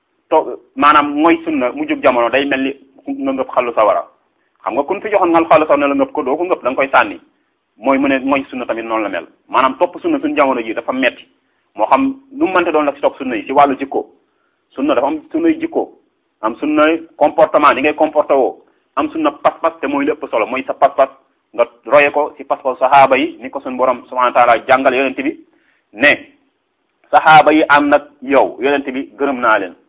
to maanaam mooy sunna mu jóg jamono day mel ni nga ngëp xalu sawara xam nga kun fi joxoon ngal xalu sawara ne la ngëp ko doo ko ngëp da nga koy sànni mooy mu ne mooy sunna tamit noonu la mel maanaam topp sunna suñu jamono ji dafa metti moo xam nu mu mënte doon la si topp sunna yi si wàllu jikko sunna dafa am sunnay jikko am sunnay comportement di ngay comporté woo am sunna pas-pas te mooy lépp solo mooy sa pas-pas nga roye ko si pas-pas sahaaba yi ni ko suñu borom subhanahu wa taala jàngal yonent bi ne sahaaba yi am nag yow yonent bi gërëm naa leen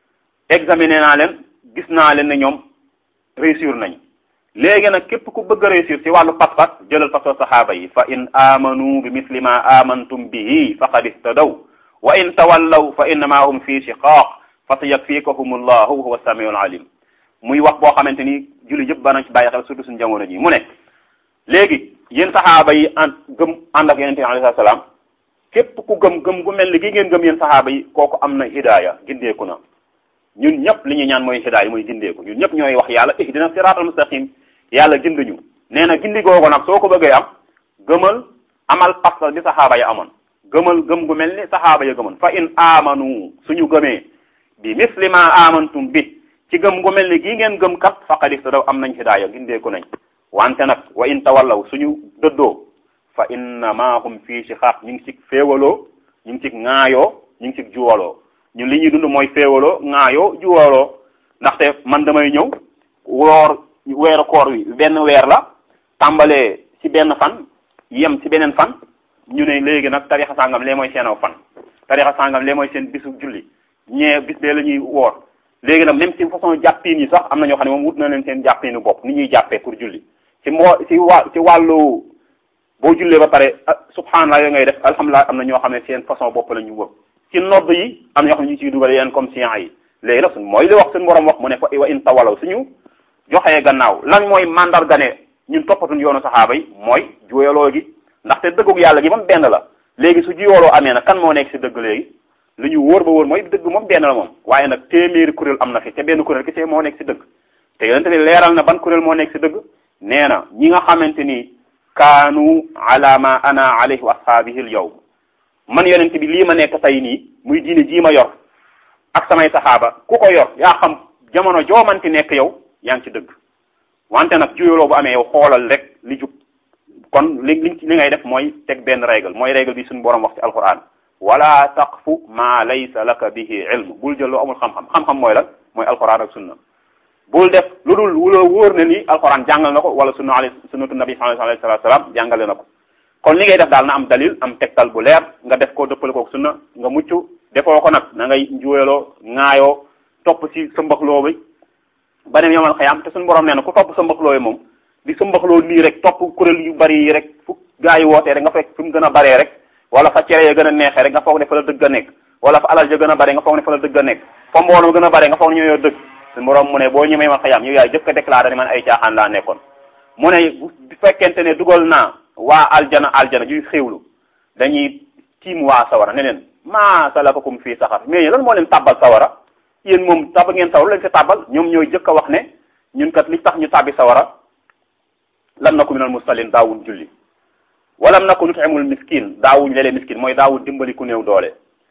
examiné naa leen gis naa leen ne ñoom réussir nañ léegi nag képp ku bëgg a réussir ci wàllu pas-pas jëlal pas-pas sahaaba yi fa in amanu bi misli ma amantum bihi faqad ihtadaw wa in tawallaw fa innama hum fi shiqaq fa sayakfikahum allahu huwa samiul alim muy wax boo xamante ni julli yëpp banañ ci bàyyi xel surtout suñu jamono ji mu ne léegi yéen sahaaba yi ànd gëm ànd ak yonente bi alayhi salaam képp ku gëm gëm gu mel ni gi ngeen gëm yéen sahaaba yi kooku am na hidaaya gindeeku na ñun ñëpp li ñuy ñaan mooy hidaaya mooy gindeeku ñun ñëpp ñooy wax yàlla ihdina siratal mustaqim yàlla ginduñu nee na gindi googu nag soo ko bëggee am gëmal amal pas bi saxaaba ya amoon gëmal gëm gu mel ni saxaaba ya gëmoon fa in amanu suñu gëmee bi misli ma amantum bi ci gëm gu mel ni gii ngeen gëm kat faqad ihtadaw am nañ hidaaya gindeeku nañ wante nag wa in tawallaw suñu dëddoo fa innama hum fii shiqaq ñu ngi ci féewaloo ñu ngi ci ŋaayoo ñu ngi ci juwaloo ñun li ñuy dund mooy féewaloo ŋaayoo juwaloo ndaxte man damay ñëw woor weeru koor wi benn weer la tàmbalee ci benn fan yem ci beneen fan ñu ne léegi nag tarixa sàngam lee mooy seen aw fan tarixa sàngam lee mooy seen bisu julli ñee bis bee la ñuy woor léegi nag même ci façon jàppiin yi sax am na ñoo xam ne moom wut na leen seen jàppiinu bopp ni ñuy jàppee pour julli ci moo ci wa ci wàllu boo jullee ba pare subhanallah yooyu ngay def alhamdulilah am na ñoo xam ne seen façon bopp la ñu wëb ci nodd yi am na ñoo xam ne ñu ciy dugal yeneen comme science yi léegi nag suñ mooy li wax suñu borom wax mu ne fa wa in tawalaw suñu joxee gannaaw lan mooy mandarga ne ñun toppatuñ yoonu saxaaba yi mooy juyaloo gi ndaxte dëggug yàlla gi moom benn la léegi su juyaloo amee nag kan moo nekk si dëgg léegi lu ñu wóor ba wóor mooy dëgg moom benn la moom waaye nag téeméeri kuréel am na fi te benn kuréel ki see moo nekk si dëgg te yonente bi leeral na ban kuréel moo nekk si dëgg nee na ñi nga xamante ni kaanu ala ma ana alayhi wa ashaabihi al yawm man yonente bi lii ma nekk tey nii muy diine jii ma yor ak samay saxaaba ku ko yor yaa xam jamono joomanti nekk yow yaa ngi ci dëgg wante nag juyaloo bu amee yow xoolal rek li jub kon li li li ngay def mooy teg benn règle mooy règle bi suñu borom wax ci alquran wala taqfu ma laysa laka bihi ilm bul jël loo amul xam-xam xam-xam mooy lan mooy alquran ak sunna bul def lu dul wula wóor na ni alxuraan jàngal na ko wala sunna ali sunnatu nabi alayhi salaam jàngale na ko kon li ngay def daal na am dalil am tegtal bu leer nga def ko dëppale ko sunna nga mucc defoo ko nag na ngay njuweloo ŋaayoo topp ci sa mbaxloo bi ba dem yomal xayaam te suñu borom nee na ku topp sa mbaxloo yi moom di sa mbaxloo nii rek topp kuréel yu bari yi rek fu gaa yi wootee rek nga fekk fi mu gën a baree rek wala fa cere ya gën a neexee rek nga foog ne fa la dëgg a nekk wala fa alal ja gën a bare nga foog ne fa la dëgg a nekk fa mbooloo gën a bare nga foog ne ñoo dëgg suñu borom mu ne boo ñëmee yomal xayaam yow yaay jëkk a déclaré ne man ay caaxaan laa nekkoon mu ne bu fekkente ne dugal naa waa aljana aljana juy xéewlu dañuy tiim waa sawara ne leen maa salakakum fii saxar mais yéen lan moo leen tàbbal sawara yéen moom tàbb ngeen sawara leen fi tàbbal ñoom ñooy jëkk a wax ne ñun kat li tax ñu tàbbi sawara lam naku minal musallin daawuñ julli walam naku nutimul miskin daawuñ lelee miskin mooy daawuñ dimbali ku néew doole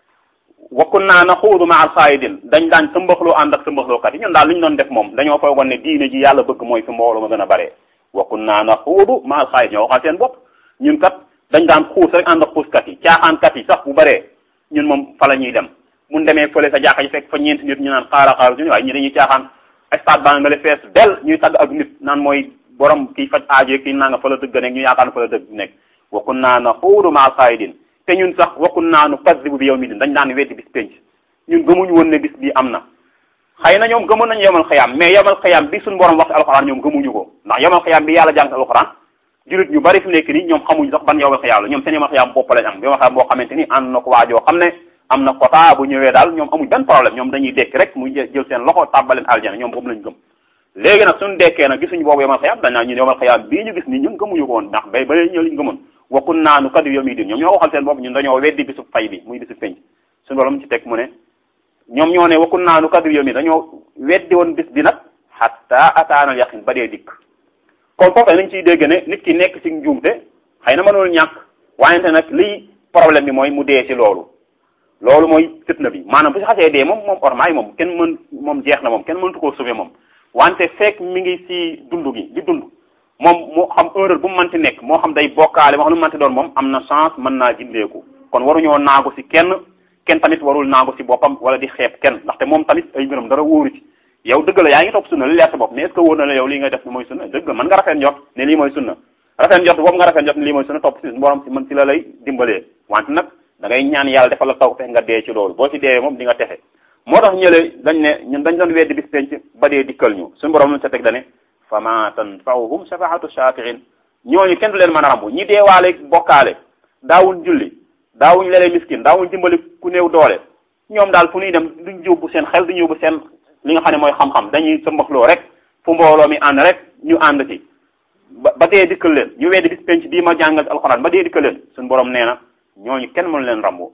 wakkun naa na xuudu ma al xaayidin dañ daan sëmbaxloo ànd ak sëmbaxlookat yi ñun daal li ñu doon def moom dañoo foogoon ne diine ji yàlla bëgg mooy fi mbooloo ma gën a bare wakkun naa na xuudu ma al xaayid ñoo waxal seen bopp ñun kat dañ daan xuus rek ànd ak xuuskat yi caaxaankat yi sax bu baree ñun moom fa la ñuy dem mun demee fële sa jàkka ji fekk fa ñeenti nit ñu naan xaara xaara ñu waaye ñi dañuy caaxaan stade baa nga le fees del ñuy tagg ak nit naan mooy borom kii faj aajo kii naa nga fa la dëgg nekk ñu yaakaar na fa la dëgg nekk wakkun naa na xuudu ma al xaayidin te ñun sax wakkun naa nu kaddibu bi yow mi din dañ daan weddi bis penc ñun gëmuñu woon ne bis bi am na xëy na ñoom gëmoon nañu yomal xayaam mais yomal xayaam bi suñu borom wax alxuraan ñoom gëmuñu ko ndax yomal xayaam bi yàlla jàng alxuraan julit ñu bari fi nekk nii ñoom xamuñu sax ban yomal xayaam la ñoom seen yomal xayaam bopp lañ am yomal xayaam boo xamante ni ànd na ko waajoo xam ne am na quota bu ñëwee daal ñoom amuñ benn problème ñoom dañuy dekk rek muy jël seen loxo tàbbaleen aljana ñoom boobu lañ gëm léegi nag suñu dekkee nag gisuñu boobu yomal xayaam dañ naa ñun yomal xayaam bii ñu gis nii ñun gëmuñu ko woon ndax bay ba ñëw liñ gëmoon wakkun naanu kaddu yow mi din ñoom ñoo waxal seen bopp ñun dañoo weddi bisu fay bi muy bisu penc suñu borom ci teg mu ne ñoom ñoo ne wakkun naanu kaddu yow mi dañoo weddi woon bis bi nag hatta ataanal yaqin ba dee dikk kon foofu lañ ciy dégg ne nit ki nekk ci njuumte xëy na mënul ñàkk waayante nag liy problème bi mooy mu dee ci loolu loolu mooy fitna bi maanaam bu si xasee dee moom moom ormaay moom kenn mën moom jeex na moom kenn mëntu koo sauver moom wante fekk mi ngi ci dund gi di dund moom moo xam erreur bu mu mënti nekk moo xam day bokkaale moo xam lu mu mënti doon moom am na chance mën naa jindeeku kon waruñoo naagu ci kenn kenn tamit warul naagu ci boppam wala di xeeb kenn ndaxte moom tamit ay mbiram dara wóoru ci yow dëgg la yaa ngi topp sunna li leer sa bopp mais est ce que wóor na la yow lii ngay def ni mooy sunna dëgg mën nga rafet njot ne lii mooy sunna rafet njot boobu nga rafet njot ne lii mooy sunna topp ci borom ci mën ci la lay dimbalee wante nag da ngay ñaan yàlla defal la taw fex nga dee ci loolu boo ci deewee moom di nga texe moo tax ñële dañ ne ñun dañ doon weddi bis penc ba dee dikkal ñu suñu borom lu sa teg dane fama tanfa'uhum shafaatu shafi'in ñooñu kenn du leen mën a rambu ñi deewaale bokkaale daawuñ julli daawuñ lelee miskin daawuñ dimbali ku néew doole ñoom daal fu ñuy dem duñ yóbbu seen xel duñ yóbbu seen li nga xam ne mooy xam-xam dañuy sa mbaxloo rek fu mbooloo mi ànd rek ñu ànd ci ba ba dee dikkal leen ñu weddi bis penc bii ma jàngal alxuraan ba dee dikkal leen suñu borom nee na ñooñu kenn mënu leen rambu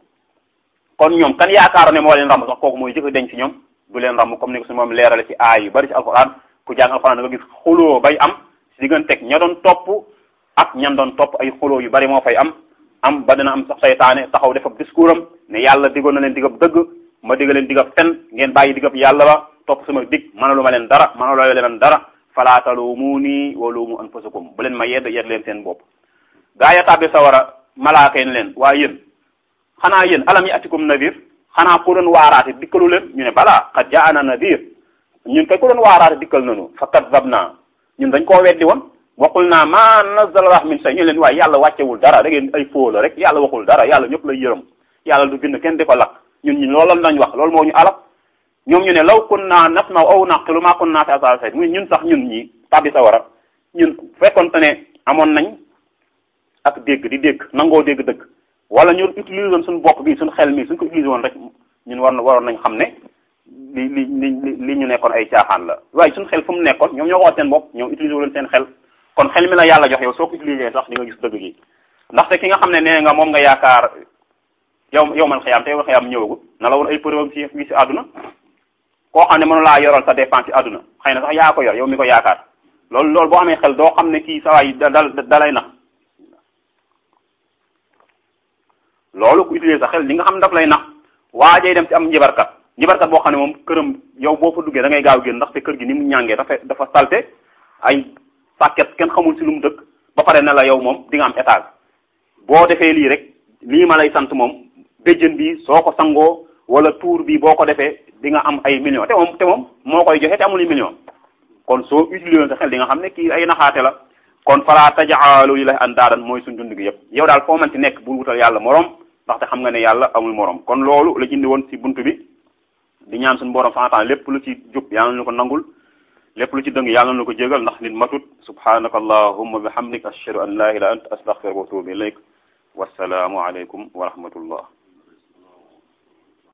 kon ñoom kan yaakaar ne moo leen rambu sax kooku mooy jëkk denc ci ñoom du leen rambu comme ni ko suñu moom leerale ci aay yu bari ci alxuraan ku jàng alxuraan da nga gis xuloo bay am si digganteeg ña doon topp ak ñan doon topp ay xuloo yu bari moo fay am am ba dina am sax saytaane taxaw def ab discours am ne yàlla digoon na leen digab dëgg ma digga leen digab fen ngeen bàyyi digab yàlla ba topp sama dig mënalu ma leen dara mënalu leen dara falaa taluumuuni wa luumu anfusakum bu leen ma yedd yedd leen seen bopp gaa ya tàbbi sawara malaaka yi ne leen waa yéen xanaa yéen alam yi atikum nadir xanaa ku doon waaraate dikkalu leen ñu ne balaa qad jaana nadir ñun kay ku doon waaraate dikkal nañu fa kadabna ñun dañ koo weddi woon waxul naa ma nazala Allah min shay ñu leen waaye yàlla wàccewul dara da ngeen ay foo la rek yàlla waxul dara yàlla ñëpp lay yërëm yàlla du bind kenn di ko lakk ñun ñun loolu lañ wax loolu moo ñu alak ñoom ñu ne law kunna nasma'u aw naqilu ma kunna fi ashabil sa'id muy ñun sax ñun ñi tabbi sawara ñun fekkonte ne amoon nañ ak dégg di dégg nangoo dégg dëgg wala ñu utiliser woon suñu bopp bi suñu xel mi suñ ko utiliser woon rek ñun war na waroon nañ xam ne li li li li ñu nekkoon ay caaxaan la waaye suñu xel fu mu nekkoon ñoom ñoo ko wax seen bopp ñoom utiliser wu leen seen xel kon xel mi la yàlla jox yow soo ko utiliser sax di nga gis dëgg gi ndaxte ki nga xam ne nee nga moom nga yaakaar yow yow man xëyaam te yow xëyaam ñëwagul na la woon ay preuve ci fii si àdduna koo xam ne mënu laa yoral sa dépense ci àdduna xëy na sax yaa ko yor yow mi ko yaakaar loolu loolu boo amee xel doo xam ne kii sa waay da da lay nax loolu ku utiliser sa xel li nga xam ne daf lay nax waajay dem ci am njibarkat njibarkat boo xam ne moom këram yow boo fa duggee da ngay gaaw génn ndaxte kër gi ni mu ñàngee dafa dafa salte ay sàkket kenn xamul si lu mu dëkk ba pare ne la yow moom di nga am étage boo defee lii rek lii ma lay sant moom béjjën bi soo ko sangoo wala tuur bi boo ko defee di nga am ay millions te moom te moom moo koy joxe te amul million kon soo utilisé sa xel di nga xam ne kii ay naxaate la kon fala tajaalu lillahi andaadan mooy suñ dund gi yëpp yow daal foo manti nekk bu wutal yàlla morom ndaxte xam nga ne yàlla amul morom kon loolu la indi woon ci buntu bi di ñaan suñu borom santaan lépp lu ci jub yàlla na ko nangul lépp lu ci dëng yàlla na ko jégal ndax nit matut subhanaka allahumma bihamdika ashhadu an la ilaha illa anta astaghfiruka wa atubu ilayk wassalaamu aleykum wa rahmatullah